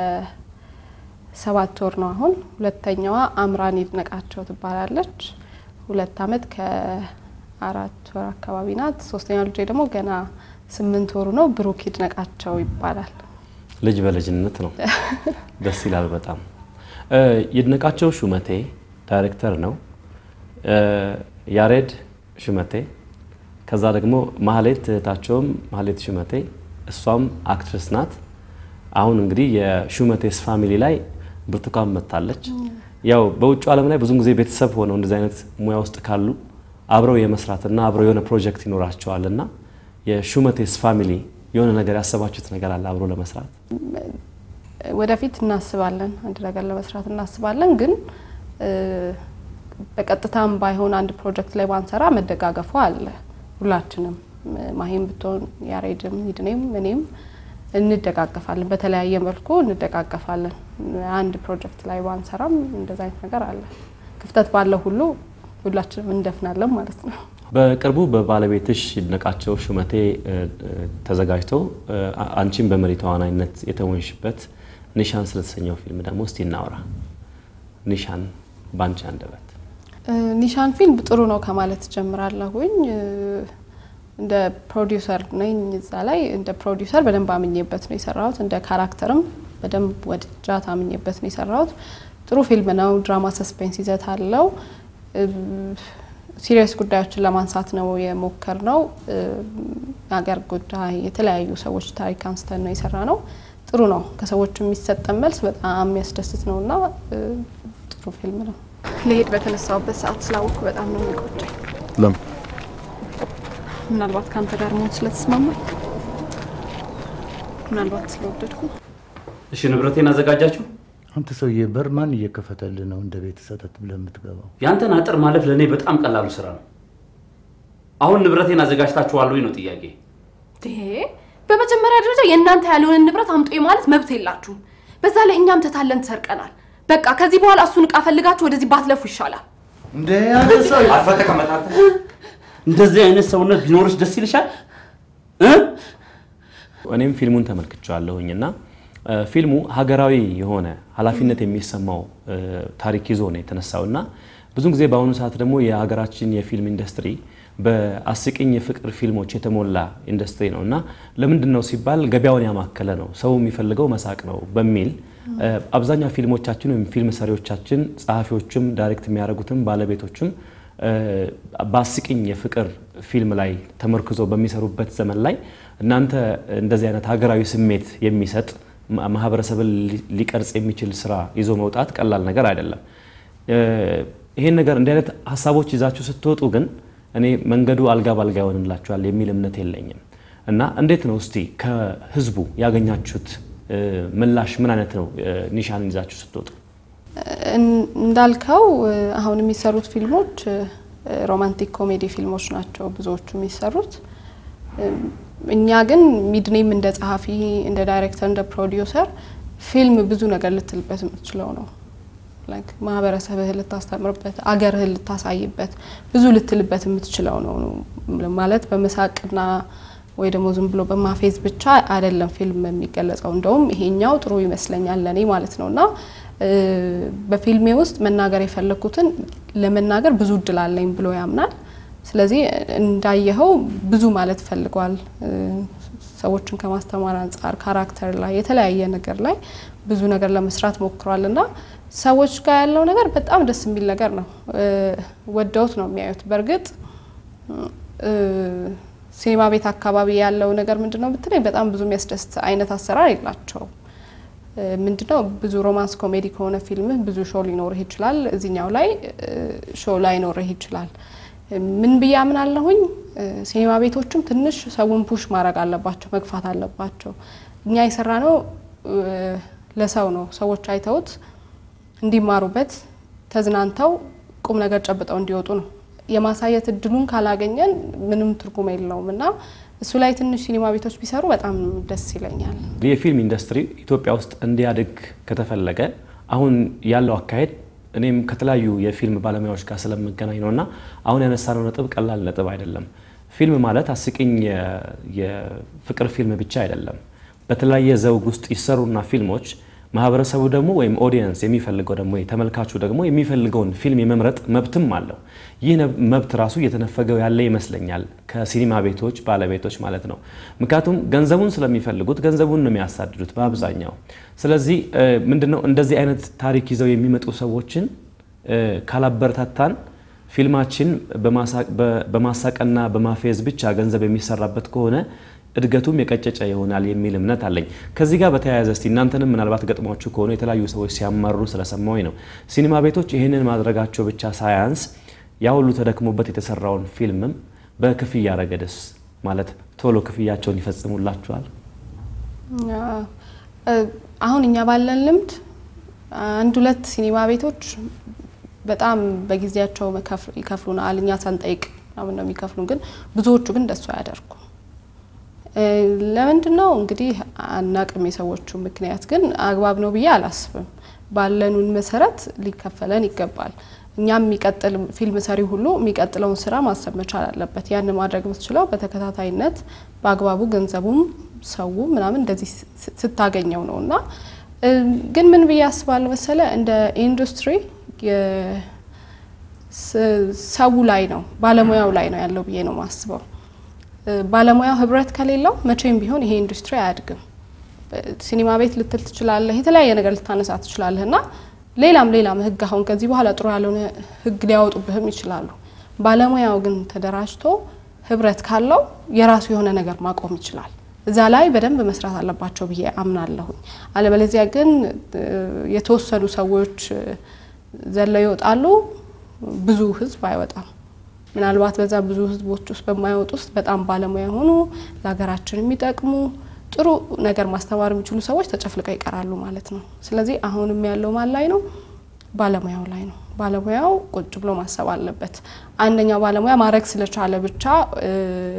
ከሰባት ወር ነው አሁን። ሁለተኛዋ አምራን ይድነቃቸው ትባላለች። ሁለት አመት ከአራት ወር አካባቢ ናት። ሶስተኛው ልጄ ደግሞ ገና ስምንት ወሩ ነው። ብሩክ ይድነቃቸው ይባላል።
ልጅ በልጅነት ነው። ደስ ይላል በጣም። እ፣ ይድነቃቸው ሹመቴ ዳይሬክተር ነው። እ፣ ያሬድ ሹመቴ፣ ከዛ ደግሞ ማህሌት እህታቸውም ማህሌት ሹመቴ፣ እሷም አክትረስ ናት። አሁን እንግዲህ የሹመቴስ ፋሚሊ ላይ ብርቱካን መጥታለች። ያው በውጭ ዓለም ላይ ብዙን ጊዜ ቤተሰብ ሆነው እንደዚህ አይነት ሙያ ውስጥ ካሉ አብረው የመስራትና አብረው የሆነ ፕሮጀክት ይኖራቸዋል እና የሹመቴስ ፋሚሊ የሆነ ነገር ያሰባችሁት ነገር አለ አብሮ ለመስራት?
ወደፊት እናስባለን፣ አንድ ነገር ለመስራት እናስባለን። ግን እ፣ በቀጥታም ባይሆን አንድ ፕሮጀክት ላይ ባንሰራ መደጋገፉ አለ። ሁላችንም ማሂም ብትሆን ያሬድም፣ ይድኔም፣ እኔም እንደጋገፋለን። በተለያየ መልኩ እንደጋገፋለን። አንድ ፕሮጀክት ላይ ባንሰራም እንደዛ አይነት ነገር አለ። ክፍተት ባለው ሁሉ ሁላችንም እንደፍናለን ማለት ነው።
በቅርቡ በባለቤትሽ ይድነቃቸው ሹመቴ እ፣ እ፣ ተዘጋጅቶ እ፣ አ- አንቺን በመሪ ተዋናይነት የተወንሽበት ኒሻን ስለተሰኘው ፊልም ደግሞ እስቲ እናውራ። ኒሻን በአንቺ አንደበት
እ፣ ኒሻን ፊልም ጥሩ ነው ከማለት ጀምራለሁኝ። እ፣ እንደ ፕሮዲውሰር ነኝ እዛ ላይ እንደ ፕሮዲውሰር በደንብ አምኜበት ነው የሰራሁት። እንደ ካራክተርም በደንብ ወድጃት አምኜበት ነው የሰራሁት። ጥሩ ፊልም ነው። ድራማ ሰስፔንስ ይዘት አለው። ሲሪየስ ጉዳዮችን ለማንሳት ነው የሞከር ነው። የሀገር ጉዳይ፣ የተለያዩ ሰዎች ታሪክ አንስተን ነው የሰራ ነው። ጥሩ ነው። ከሰዎች የሚሰጠን መልስ በጣም የሚያስደስት ነው እና እ፣ ጥሩ ፊልም ነው። ልሄድ በተነሳውበት ሰዓት ስላወቅኩ በጣም ነው የሚቆጨኝ።
ለምን
ምናልባት ከአንተ ጋር መሆን ስለተስማማኝ፣ ምናልባት ስለወደድኩ
እሺ፣ ንብረቴን አዘጋጃችሁ።
አንተ ሰውዬ በር ማን እየከፈተልህ ነው እንደ ቤት ሰተት ብለህ የምትገባው?
ያንተን አጥር ማለፍ ለእኔ በጣም ቀላሉ ስራ ነው። አሁን ንብረቴን አዘጋጅታችኋል ወይ ነው ጥያቄ።
ይሄ በመጀመሪያ ደረጃ የእናንተ ያልሆነን ንብረት አምጡ ማለት መብት የላችሁም። በዛ ላይ እኛም ተታለን ተሰርቀናል። በቃ ከዚህ በኋላ እሱን እቃ ፈልጋችሁ ወደዚህ ባትለፉ ይሻላል።
እንደ ያለ ሰው
አርፈህ ተቀመጥ አንተ። እንደዚህ አይነት ሰውነት ቢኖርሽ ደስ ይልሻል እ?
እኔም ፊልሙን ተመልክቼዋለሁኝ እና እ፣ ፊልሙ ሀገራዊ የሆነ ኃላፊነት የሚሰማው እ፣ ታሪክ ይዞ ነው የተነሳው እና ብዙ ጊዜ በአሁኑ ሰዓት ደግሞ የሀገራችን የፊልም ኢንዱስትሪ በአስቂኝ የፍቅር ፊልሞች የተሞላ ኢንዱስትሪ ነው እና ለምንድን ነው ሲባል ገበያውን ያማከለ ነው፣ ሰው የሚፈልገው መሳቅ ነው በሚል እ፣ አብዛኛው ፊልሞቻችን ወይም ፊልም ሰሪዎቻችን፣ ጸሐፊዎችም፣ ዳይሬክት የሚያደርጉትም ባለቤቶችም እ፣ በአስቂኝ የፍቅር ፊልም ላይ ተመርክዞ በሚሰሩበት ዘመን ላይ እናንተ እንደዚህ አይነት ሀገራዊ ስሜት የሚሰጥ ማ- ማህበረሰብን ሊ- ሊቀርጽ የሚችል ስራ ይዞ መውጣት ቀላል ነገር አይደለም። እ፣ ይሄን ነገር እንዲህ አይነት ሀሳቦች ይዛችሁ ስትወጡ ግን እኔ መንገዱ አልጋ ባልጋ ይሆንላችኋል የሚል እምነት የለኝም እና እንዴት ነው እስቲ ከህዝቡ ያገኛችሁት እ፣ ምላሽ ምን አይነት ነው? እ፣ ኒሻንን ይዛችሁ ስትወጡ
እን- እንዳልከው እ፣ አሁን የሚሰሩት ፊልሞች እ፣ ሮማንቲክ ኮሜዲ ፊልሞች ናቸው ብዙዎቹ የሚሰሩት። እም፣ እኛ ግን ሚድኔም እንደ ጸሐፊ፣ እንደ ዳይሬክተር፣ እንደ ፕሮዲውሰር ፊልም ብዙ ነገር ልትልበት የምትችለው ነው። ላይክ ማህበረሰብህን ልታስተምርበት፣ አገርህን ልታሳይበት፣ ብዙ ልትልበት የምትችለው ነው ማለት በመሳቅና ወይ ደግሞ ዝም ብሎ በማፌዝ ብቻ አይደለም ፊልም የሚገለጸው። እንደውም ይሄኛው ጥሩ ይመስለኛል ለእኔ ማለት ነው እና እ፣ በፊልሜ ውስጥ መናገር የፈለግኩትን ለመናገር ብዙ እድል አለኝ ብሎ ያምናል። ስለዚህ እንዳየኸው ብዙ ማለት ፈልጓል። እ፣ ሰዎችን ከማስተማር አንጻር ካራክተር ላይ የተለያየ ነገር ላይ ብዙ ነገር ለመስራት ሞክሯል እና ሰዎች ጋር ያለው ነገር በጣም ደስ የሚል ነገር ነው። እ፣ ወደውት ነው የሚያዩት። በእርግጥ እ፣ ሲኒማ ቤት አካባቢ ያለው ነገር ምንድን ነው ብትለኝ በጣም ብዙ የሚያስደስት አይነት አሰራር የላቸውም። እ፣ ምንድነው ብዙ ሮማንስ ኮሜዲ ከሆነ ፊልምህ ብዙ ሾው ሊኖርህ ይችላል። እዚኛው ላይ ሾው ላይኖርህ ይችላል። እ፣ ምን ብዬ አምናለሁኝ እ፣ ሲኒማ ቤቶችም ትንሽ ሰውን ፑሽ ማድረግ አለባቸው፣ መግፋት አለባቸው። እኛ የሰራ ነው ለሰው ነው። ሰዎች አይተውት እንዲማሩበት ተዝናንተው ቁም ነገር ጨብጠው እንዲወጡ ነው። የማሳየት እድሉን ካላገኘን ምንም ትርጉም የለውም እና እሱ ላይ ትንሽ ሲኒማ ቤቶች ቢሰሩ በጣም ደስ ይለኛል።
የፊልም ኢንዱስትሪ ኢትዮጵያ ውስጥ እንዲያድግ ከተፈለገ አሁን ያለው አካሄድ እኔም ከተለያዩ የፊልም ባለሙያዎች ጋር ስለምገናኝ ነው እና አሁን ያነሳነው ነጥብ ቀላል ነጥብ አይደለም። ፊልም ማለት አስቂኝ የ- የፍቅር ፊልም ብቻ አይደለም። በተለያየ ዘውግ ውስጥ ይሰሩና ፊልሞች ማህበረሰቡ ደግሞ ወይም ኦዲየንስ የሚፈልገው ደግሞ ተመልካቹ ደግሞ የሚፈልገውን ፊልም የመምረጥ መብትም አለው። ይህ ነብ- መብት ራሱ እየተነፈገው ያለ ይመስለኛል ከሲኒማ ቤቶች ባለቤቶች ማለት ነው። ምክንያቱም ገንዘቡን ስለሚፈልጉት ገንዘቡን ነው የሚያሳድዱት በአብዛኛው። ስለዚህ እ፣ ምንድነው እንደዚህ አይነት ታሪክ ይዘው የሚመጡ ሰዎችን እ፣ ካላበረታታን ፊልማችን በማሳቅ- በ- በማሳቅና በማፌዝ ብቻ ገንዘብ የሚሰራበት ከሆነ እድገቱም የቀጨጨ ይሆናል የሚል እምነት አለኝ። ከዚህ ጋር በተያያዘ እስቲ እናንተንም ምናልባት ገጥሟችሁ ከሆነ የተለያዩ ሰዎች ሲያማሩ ስለሰማሁኝ ነው። ሲኒማ ቤቶች ይህንን ማድረጋቸው ብቻ ሳያንስ ያ ሁሉ ተደክሞበት የተሰራውን ፊልምም በክፍያ ረገድስ ማለት ቶሎ ክፍያቸውን ይፈጽሙላችኋል?
እ፣ አሁን እኛ ባለን ልምድ አንድ ሁለት ሲኒማ ቤቶች በጣም በጊዜያቸው መከፍ- ይከፍሉናል። እኛ ሳንጠይቅ ምናምን ነው የሚከፍሉን፣ ግን ብዙዎቹ ግን እንደሱ አያደርጉም። እ፣ ለምንድን ነው እንግዲህ አናቅም። የሰዎቹ ምክንያት ግን አግባብ ነው ብዬ አላስብም። ባለኑን መሰረት ሊከፈለን ይገባል። እኛም የሚቀጥል ፊልም ሰሪ ሁሉ የሚቀጥለውን ስራ ማሰብ መቻል አለበት። ያን ማድረግ የምትችለው በተከታታይነት በአግባቡ ገንዘቡም ሰው ምናምን እንደዚህ ስ- ስታገኘው ነው እና እ፣ ግን ምን ብዬ አስባለሁ መሰለ እንደ ኢንዱስትሪ የ- ስ- ሰው ላይ ነው ባለሙያው ላይ ነው ያለው ብዬ ነው ማስበው። እ፣ ባለሙያው ህብረት ከሌለው መቼም ቢሆን ይሄ ኢንዱስትሪ አያድግም። ሲኒማ ቤት ልትል ትችላለህ፣ የተለያየ ነገር ልታነሳ ትችላለህ እና ሌላም ሌላም ህግ አሁን ከዚህ በኋላ ጥሩ ያልሆነ ህግ ሊያወጡብህም ይችላሉ። ባለሙያው ግን ተደራጅቶ ህብረት ካለው የራሱ የሆነ ነገር ማቆም ይችላል። እዛ ላይ በደንብ መስራት አለባቸው ብዬ አምናለሁኝ። አለበለዚያ ግን እ፣ የተወሰኑ ሰዎች እ፣ ዘለው ይወጣሉ፣ ብዙ ህዝብ አይወጣም። ምናልባት በዛ ብዙ ህዝቦች ውስጥ በማይወጡ ውስጥ በጣም ባለሙያ የሆኑ ለሀገራችን የሚጠቅሙ ጥሩ ነገር ማስተማር የሚችሉ ሰዎች ተጨፍልቀው ይቀራሉ ማለት ነው። ስለዚህ አሁንም ያለው ማን ላይ ነው? ባለሙያው ላይ ነው። ባለሙያው ቁጭ ብሎ ማሰብ አለበት። አንደኛው ባለሙያ ማድረግ ስለቻለ ብቻ እ፣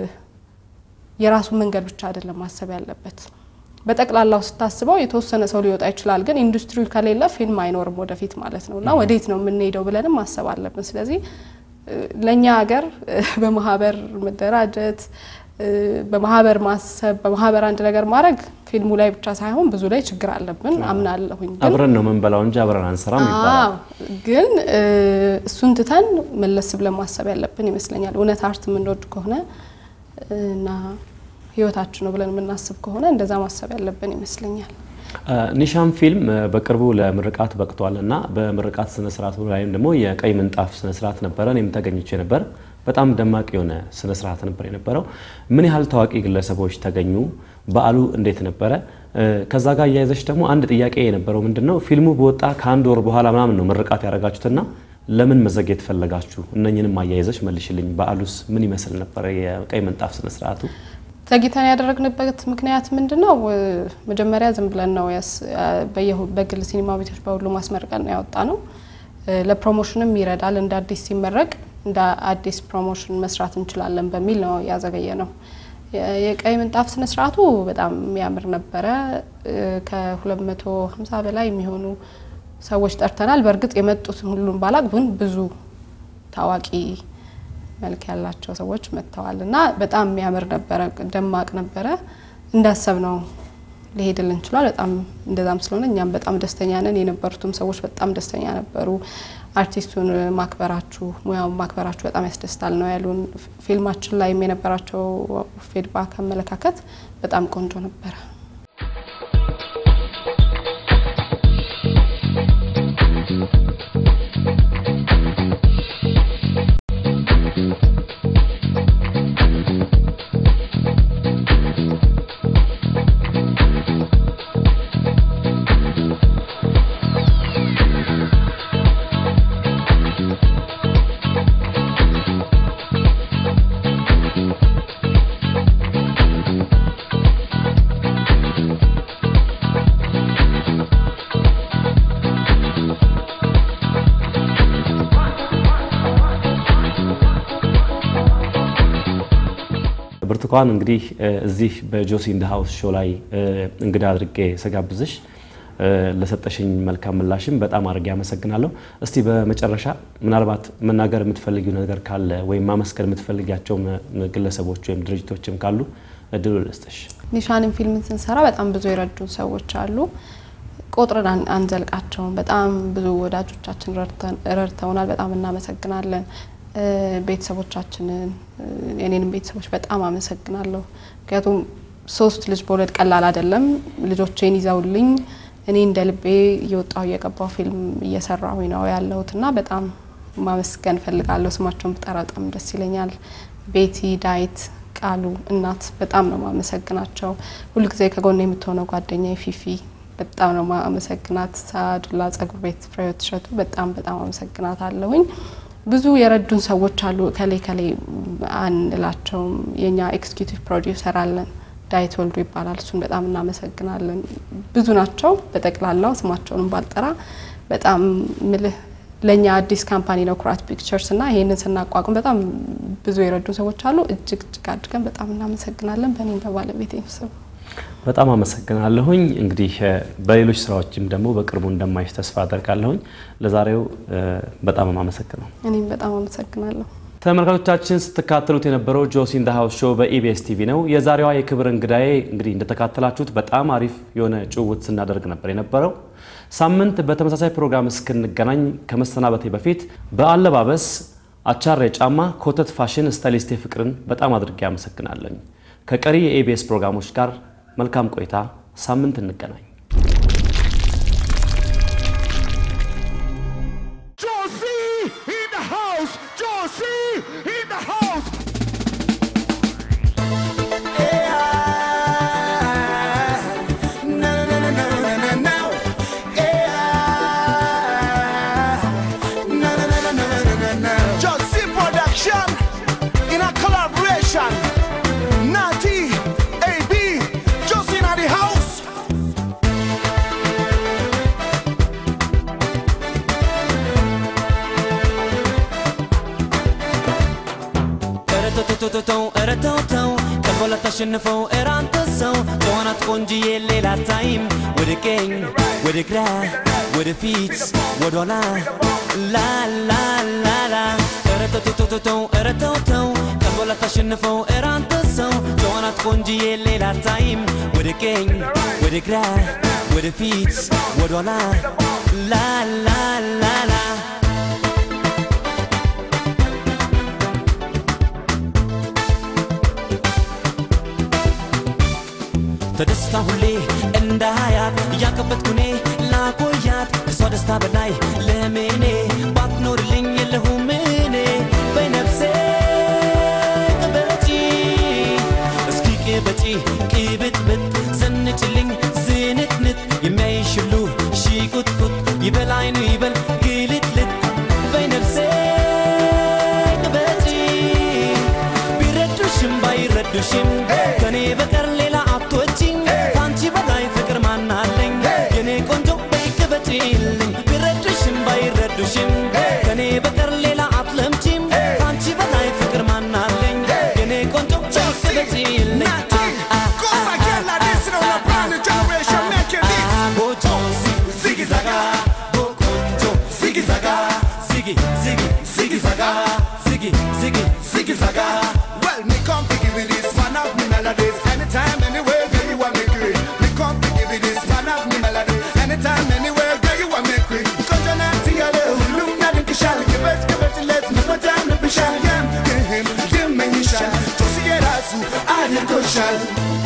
የራሱን መንገድ ብቻ አይደለም ማሰብ ያለበት። በጠቅላላው ስታስበው የተወሰነ ሰው ሊወጣ ይችላል፣ ግን ኢንዱስትሪ ከሌለ ፊልም አይኖርም ወደፊት ማለት ነው እና ወዴት ነው የምንሄደው ብለንም ማሰብ አለብን። ስለዚህ እ፣ ለእኛ ሀገር እ፣ በማህበር መደራጀት እ፣ በማህበር ማሰብ በማህበር አንድ ነገር ማድረግ ፊልሙ ላይ ብቻ ሳይሆን ብዙ ላይ ችግር አለብን አምናለሁኝ። ግን
አብረን ነው የምንበላው እንጂ አብረን አንሰራም ይባላል።
አዎ ግን እ፣ እሱን ትተን መለስ ብለን ማሰብ ያለብን ይመስለኛል። እውነት አርት የምንወድ ከሆነ እ፣ እና ህይወታችን ነው ብለን የምናስብ ከሆነ እንደዛ ማሰብ ያለብን ይመስለኛል።
ኒሻን ፊልም እ፣ በቅርቡ ለምርቃት በቅቷል እና በምርቃት ስነስርዓቱ ላይም ደግሞ የቀይ ምንጣፍ ስነስርዓት ነበረ። እኔም ተገኝቼ ነበር። በጣም ደማቅ የሆነ ስነስርዓት ነበር የነበረው። ምን ያህል ታዋቂ ግለሰቦች ተገኙ? በዓሉ እንዴት ነበረ? እ፣ ከዛ ጋር እያያዘች ደግሞ አንድ ጥያቄ የነበረው ምንድን ነው ፊልሙ በወጣ ከአንድ ወር በኋላ ምናምን ነው ምርቃት ያደረጋችሁትና ለምን መዘግየት ፈለጋችሁ? እነኝንም አያይዘች መልሽልኝ። በዓሉስ ምን ይመስል ነበረ? የቀይ ምንጣፍ ስነስርዓቱ
ዘግይተን ያደረግንበት ምክንያት ምንድን ነው? እ፣ መጀመሪያ ዝም ብለን ነው ያስ- አ፣ በየሁ- በግል ሲኒማ ቤቶች በሁሉ ማስመርቀን ነው ያወጣ ነው። እ፣ ለፕሮሞሽንም ይረዳል። እንደ አዲስ ሲመረቅ እንደ አዲስ ፕሮሞሽን መስራት እንችላለን በሚል ነው ያዘገየ ነው። የ- የቀይ ምንጣፍ ስነ ስርዓቱ በጣም የሚያምር ነበረ። እ፣ ከ250 በላይ የሚሆኑ ሰዎች ጠርተናል። በእርግጥ የመጡትን ሁሉም ባላቅ ግን ብዙ ታዋቂ መልክ ያላቸው ሰዎች መጥተዋል እና በጣም የሚያምር ነበረ፣ ደማቅ ነበረ። እንዳሰብ ነው ሊሄድልን ችሏል። በጣም እንደዛም ስለሆነ እኛም በጣም ደስተኛ ነን። የነበሩትም ሰዎች በጣም ደስተኛ ነበሩ። አርቲስቱን ማክበራችሁ፣ ሙያውን ማክበራችሁ በጣም ያስደስታል ነው ያሉን። ፊልማችን ላይም የነበራቸው ፊድባክ፣ አመለካከት በጣም ቆንጆ ነበረ።
ብርቱካን እንግዲህ እ፣ እዚህ በጆሲ ኢን ዘ ሃውስ ሾው ላይ እ፣ እንግዳ አድርጌ ስጋብዝሽ እ፣ ለሰጠሽኝ መልካም ምላሽም በጣም አድርጌ አመሰግናለሁ። እስቲ በመጨረሻ ምናልባት መናገር የምትፈልጊው ነገር ካለ ወይም ማመስገን የምትፈልጊያቸው ም- ግለሰቦች ወይም ድርጅቶችም ካሉ እድሉ ልስጥሽ።
ኒሻንን ፊልምን ስንሰራ በጣም ብዙ የረዱን ሰዎች አሉ። ቆጥረን አን- አንዘልቃቸውም። በጣም ብዙ ወዳጆቻችን ረድተን- ረድተውናል። በጣም እናመሰግናለን። እ፣ ቤተሰቦቻችንን እ፣ የኔንም ቤተሰቦች በጣም አመሰግናለሁ። ምክንያቱም ሶስት ልጅ በወለድ ቀላል አይደለም። ልጆቼን ይዘውልኝ እኔ እንደ ልቤ እየወጣሁ እየገባሁ ፊልም እየሰራሁኝ ነው ያለሁት እና በጣም ማመስገን ፈልጋለሁ። ስማቸውን ብጠራ በጣም ደስ ይለኛል። ቤቲ፣ ዳዊት፣ ቃሉ እናት በጣም ነው ማመሰግናቸው። ሁልጊዜ ከጎን የምትሆነው ጓደኛ ፊፊ በጣም ነው ማመሰግናት። ሳዱላ ጸጉር ቤት ፍሬህይወት እሸቱ በጣም በጣም አመሰግናት አለሁኝ። ብዙ የረዱን ሰዎች አሉ። ከሌ ከሌ አንላቸውም። የኛ ኤክስኪዩቲቭ ፕሮዲውሰር አለን ዳዊት ወልዱ ይባላል። እሱን በጣም እናመሰግናለን። ብዙ ናቸው። በጠቅላላው ስማቸውንም ባልጠራ በጣም ምልህ ለእኛ አዲስ ካምፓኒ ነው ኩራት ፒክቸርስ እና ይሄንን ስናቋቁም በጣም ብዙ የረዱ ሰዎች አሉ። እጅግ እጅግ አድርገን በጣም እናመሰግናለን። በእኔም በባለቤቴ ስም
በጣም አመሰግናለሁኝ። እንግዲህ እ፣ በሌሎች ስራዎችም ደግሞ በቅርቡ እንደማይሽ ተስፋ አደርጋለሁኝ። ለዛሬው እ፣ በጣም አመሰግነው።
እኔም በጣም አመሰግናለሁ።
ተመልካቾቻችን ስትካተሉት የነበረው ጆሲ ኢን ዘ ሃውስ ሾው በኢቢኤስ ቲቪ ነው። የዛሬዋ የክብር እንግዳዬ እንግዲህ እንደተካተላችሁት በጣም አሪፍ የሆነ ጭውውት ስናደርግ ነበር የነበረው። ሳምንት በተመሳሳይ ፕሮግራም እስክንገናኝ ከመሰናበቴ በፊት በአለባበስ አቻሬ ጫማ ኮተት ፋሽን ስታይሊስቴ ፍቅርን በጣም አድርጌ አመሰግናለኝ። ከቀሪ የኢቢኤስ ፕሮግራሞች ጋር መልካም ቆይታ። ሳምንት እንገናኝ።
Josie in the house. Josie in the house. Josie production in a collaboration. Natty, AB, Josie in the house.
ተው ኧረ ተው ተው ቀልቦላ ታሸንፈው ኧረ አንተ ሰው ተዋናት ቆንጅዬ ሌላ ታይም ወደ ቀኝ ወደ ግራ ወደ ፊት ወደ ኋላ ላ ላ ላ ላ ኧረ ተው ተው ተው ተው ኧረ ተው ተው ቀልቦላ ታሸንፈው ኧረ አንተ ሰው ተዋናት ቆንጅዬ ሌላ ታይም ወደ ቀኝ ወደ ግራ ወደ ፊት ወደ ኋላ ላ ላ ላ ላ ተደስታ ሁሌ እንዳያት እያከበትኩ እኔ ላቆያት ከሷ ደስታ በላይ ለምኔ ባትኖርልኝ የለሁም እኔ በነፍሴ ቅበጪ እስኪ ቅበጪ ቅብጥብጥ ዘንጭልኝ ዝንጥንጥ የሚያይሽ ሁሉ ሺቁጥቁጥ ይበል አይኑ ይበል ግልጥልጥ በነፍሴ ቅበጪ ቢረዱሽም ባይረዱሽም ከኔ በቀር ሌላ አትወጪኝ ከአንቺ በላይ ፍቅር ማናለኝ የኔ ቆንጆ በይቅበጪልኝ ቢረዱሽም ባይረዱሽም ከኔ በቀር ሌላ አትለምጪም ከአንቺ በላይ ፍቅር ማናለኝ የኔ ቆንጆ በይቅበጪልኝ
Cosa che la destra una brand new generation making it.
ቦጆ ዚጊ ዛጋ ቦቆንጆ ዚጊ ዛጋ ዚጊ ዚጊ ዚጊ ዛጋ ዚጊ ዚጊ ዚጊ ዛጋ
Well, me come to give you this one of me melodies. Anytime, anywhere, girl, you want me great. Me come to give you this one of me melodies. Anytime, anywhere, girl, you want me great. Cause you're not the other, look, not in the shall. Give it, give it, let me put down the bishal. Give him, give me the shall. Just to get us, I didn't go shall.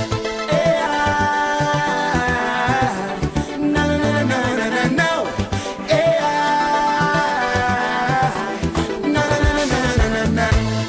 No, no, no, no, no, no, no. Yeah. No, no, no, no, no, no, no, no.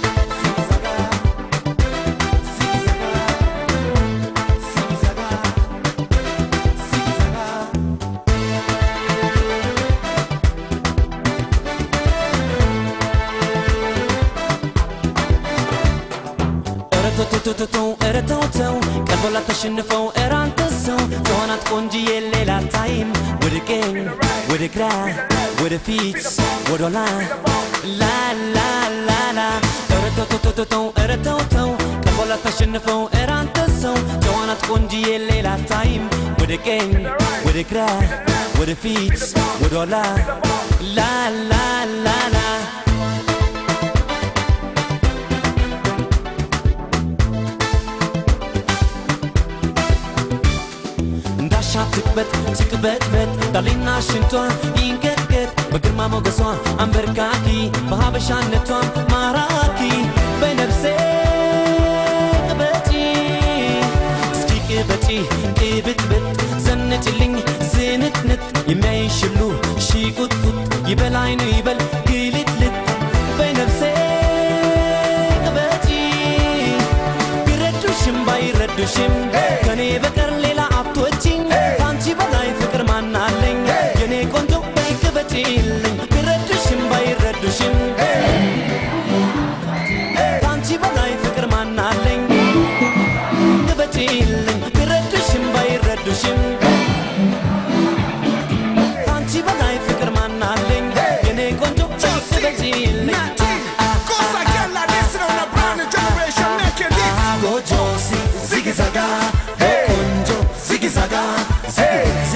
ኧረ ተው ተው ተው ተው ተው ኧረ ተው ተው ቀልቦላ ተሸንፈው ኧረ አንተ ሰው ተሆናት ቆንጅዬ ሌላ ታይም ወደ ቀኝ ወደ ግራ ወደ ፊት ወደ ኋላ ላ ላ ላ ላ ኧረ ተው ተው ተው ተው ተው ኧረ ተው ተው ቀልቦላ ተሸንፈው ኧረ አንተ ሰው ተሆናት ቆንጅዬ ሌላ ታይም ወደ ቀኝ ወደ ግራ ወደ ፊት ወደ ኋላ ላ ላ ላ ላ እንዳሻት ትቅበጥ ትቅበጥበጥ ዳሌና ሽንቷ ይንቀጥቀጥ በግርማ ሞገሷ አንበርካኪ በሀበሻነቷ ማራኪ በነፍሴ ቅበጪ እስኪ ቅበጪ ቅብጥብጥ ዘንጭልኝ ዝንጥንጥ የሚያይሽ ሁሉ ሺቁጥቁጥ ይበል አይኑ ይበል ግልጥልጥ በነፍሴ ቅበጪ ቢረዱሽም ባይረዱሽም ከኔ በቀር ሌላ አትወጪኝ ከአንቺ በላይ ፍቅር ማናለኝ የኔ ቆንጆ በይቅበጪልኝ ቢረዱሽም ባይረዱሽም ከአንቺ በላይ ፍቅር ማናለኝ ቅበጪልኝ ቢረዱሽም ባይረዱሽም ከአንቺ በላይ ፍቅር ማናለኝ የኔ ቆንጆ በይቅበጪልኝ
Cosa che la destra una brand new generation making it.
Gojo, ziggy zaga,
saga, say,